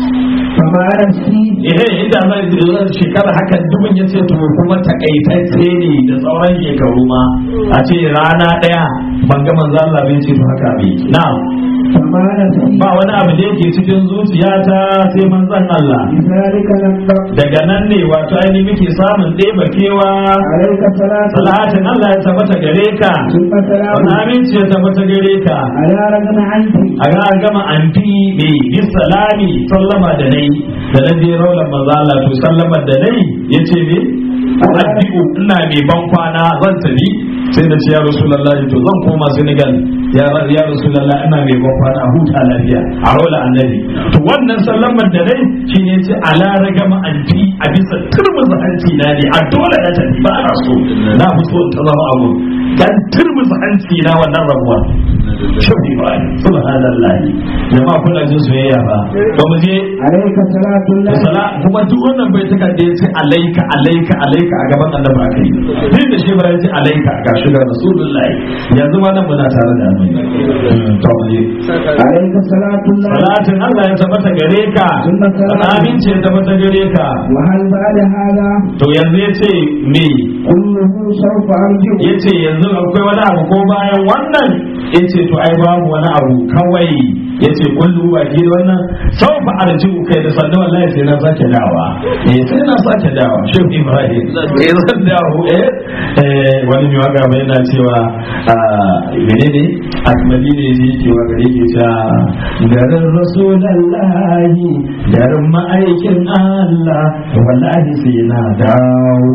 [SPEAKER 1] فما نسيت
[SPEAKER 2] eh inda zan zan shekara hakan dubin yace to kuma takaitacce ne da sauran shekaru ma a ce rana daya ban ga manzo Allah bai ce to haka bai na'am
[SPEAKER 1] فما نسيت
[SPEAKER 2] ba wani abu da yake cikin zuciyata sai manzon Allah
[SPEAKER 1] لذلك لم تقل
[SPEAKER 2] daga nan ne wato ainihin muke samun ɗeba kewa
[SPEAKER 1] عليك صلاة
[SPEAKER 2] salatin Allah ya tabbata gare ka
[SPEAKER 1] ثم سلام
[SPEAKER 2] wani aminci ya tabbata gare ka
[SPEAKER 1] على رغم عنك
[SPEAKER 2] a ga an gama an fi mai bi salami sallama da nai da nan dai raular maza Allah to sallamar da nai ya ce me addu'u ina mai ban kwana zan tafi sai da ce ya rasulullahi to zan koma Senegal ya ya rasulullahi ina mai ban kwana a huta lafiya a raular annabi to wannan sallamar da nai shine ce ala ragama an fi a bisa turmuza hanci na ne a dole na tafi ba na so na fi so in ta zama abu kan turmuza hanci na wannan rabuwa shafi ba subhanallah jama'a kuna jin soyayya ba ba mu je
[SPEAKER 1] عليك صلاة الله
[SPEAKER 2] sala kuma duk wannan bai taka da yace alaika alaika alaika a gaban annabi akai din da shi bara yace alaika ga shigar rasulullahi yanzu ma nan muna tare da annabi to mu je
[SPEAKER 1] عليك صلاة الله
[SPEAKER 2] salatin Allah ya tabbata gare ka aminci ya tabbata gare ka
[SPEAKER 1] وهل بعد هذا
[SPEAKER 2] to yanzu yace me
[SPEAKER 1] كله سوف أرجو
[SPEAKER 2] yace yanzu akwai wani abu ko bayan wannan yace to ai babu wani abu kawai yace kullu ba ki da wannan sau fa arju kai da sannan wallahi sai na sake dawa eh sai na sake dawa shi Ibrahim eh zan dawo eh eh wani mai waka mai yana cewa ah, menene akmali ne shi ke waka yake cewa garin rasulullahi garin ma'aikin Allah wallahi sai na dawo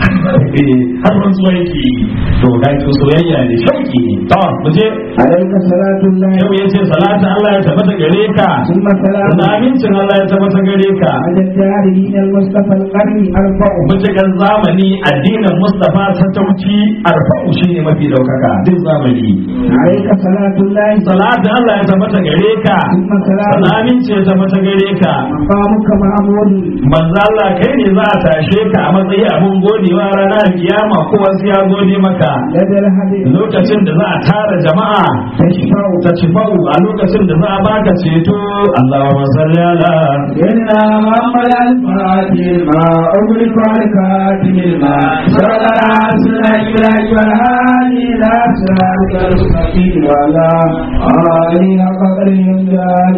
[SPEAKER 2] har rantsuwa yake yi to ga to soyayya ne shauki ne to mu je
[SPEAKER 1] عليك صلاة الله
[SPEAKER 2] yau yace salatu Allah ya tabbata gare ka
[SPEAKER 1] ثم سلام
[SPEAKER 2] da amincin Allah ya tabbata gare ka
[SPEAKER 1] على الدارين المصطفى القرن أربع
[SPEAKER 2] mutukan zamani addinin Mustafa ta tauci arfa'u shine mafi daukaka duk zamani
[SPEAKER 1] عليك صلاة الله
[SPEAKER 2] salatu Allah ya tabbata gare ka
[SPEAKER 1] ثم سلام
[SPEAKER 2] da amincin ya tabbata gare ka
[SPEAKER 1] مقامك معمول
[SPEAKER 2] manzo Allah kai ne za a tashe ka a matsayi abun godewa ranar kiyama ko wasu ya gode maka
[SPEAKER 1] لدى الحديث
[SPEAKER 2] lokacin da za a tara jama'a
[SPEAKER 1] تشفع
[SPEAKER 2] ta ci bau a lokacin da za a baka ceto Allahumma salli ala
[SPEAKER 1] إنا محمد الفاتح ما أغلق الكاتم الماء صلى على إبراهيم والهادي إلى صراط المستقيم وعلى آله قدر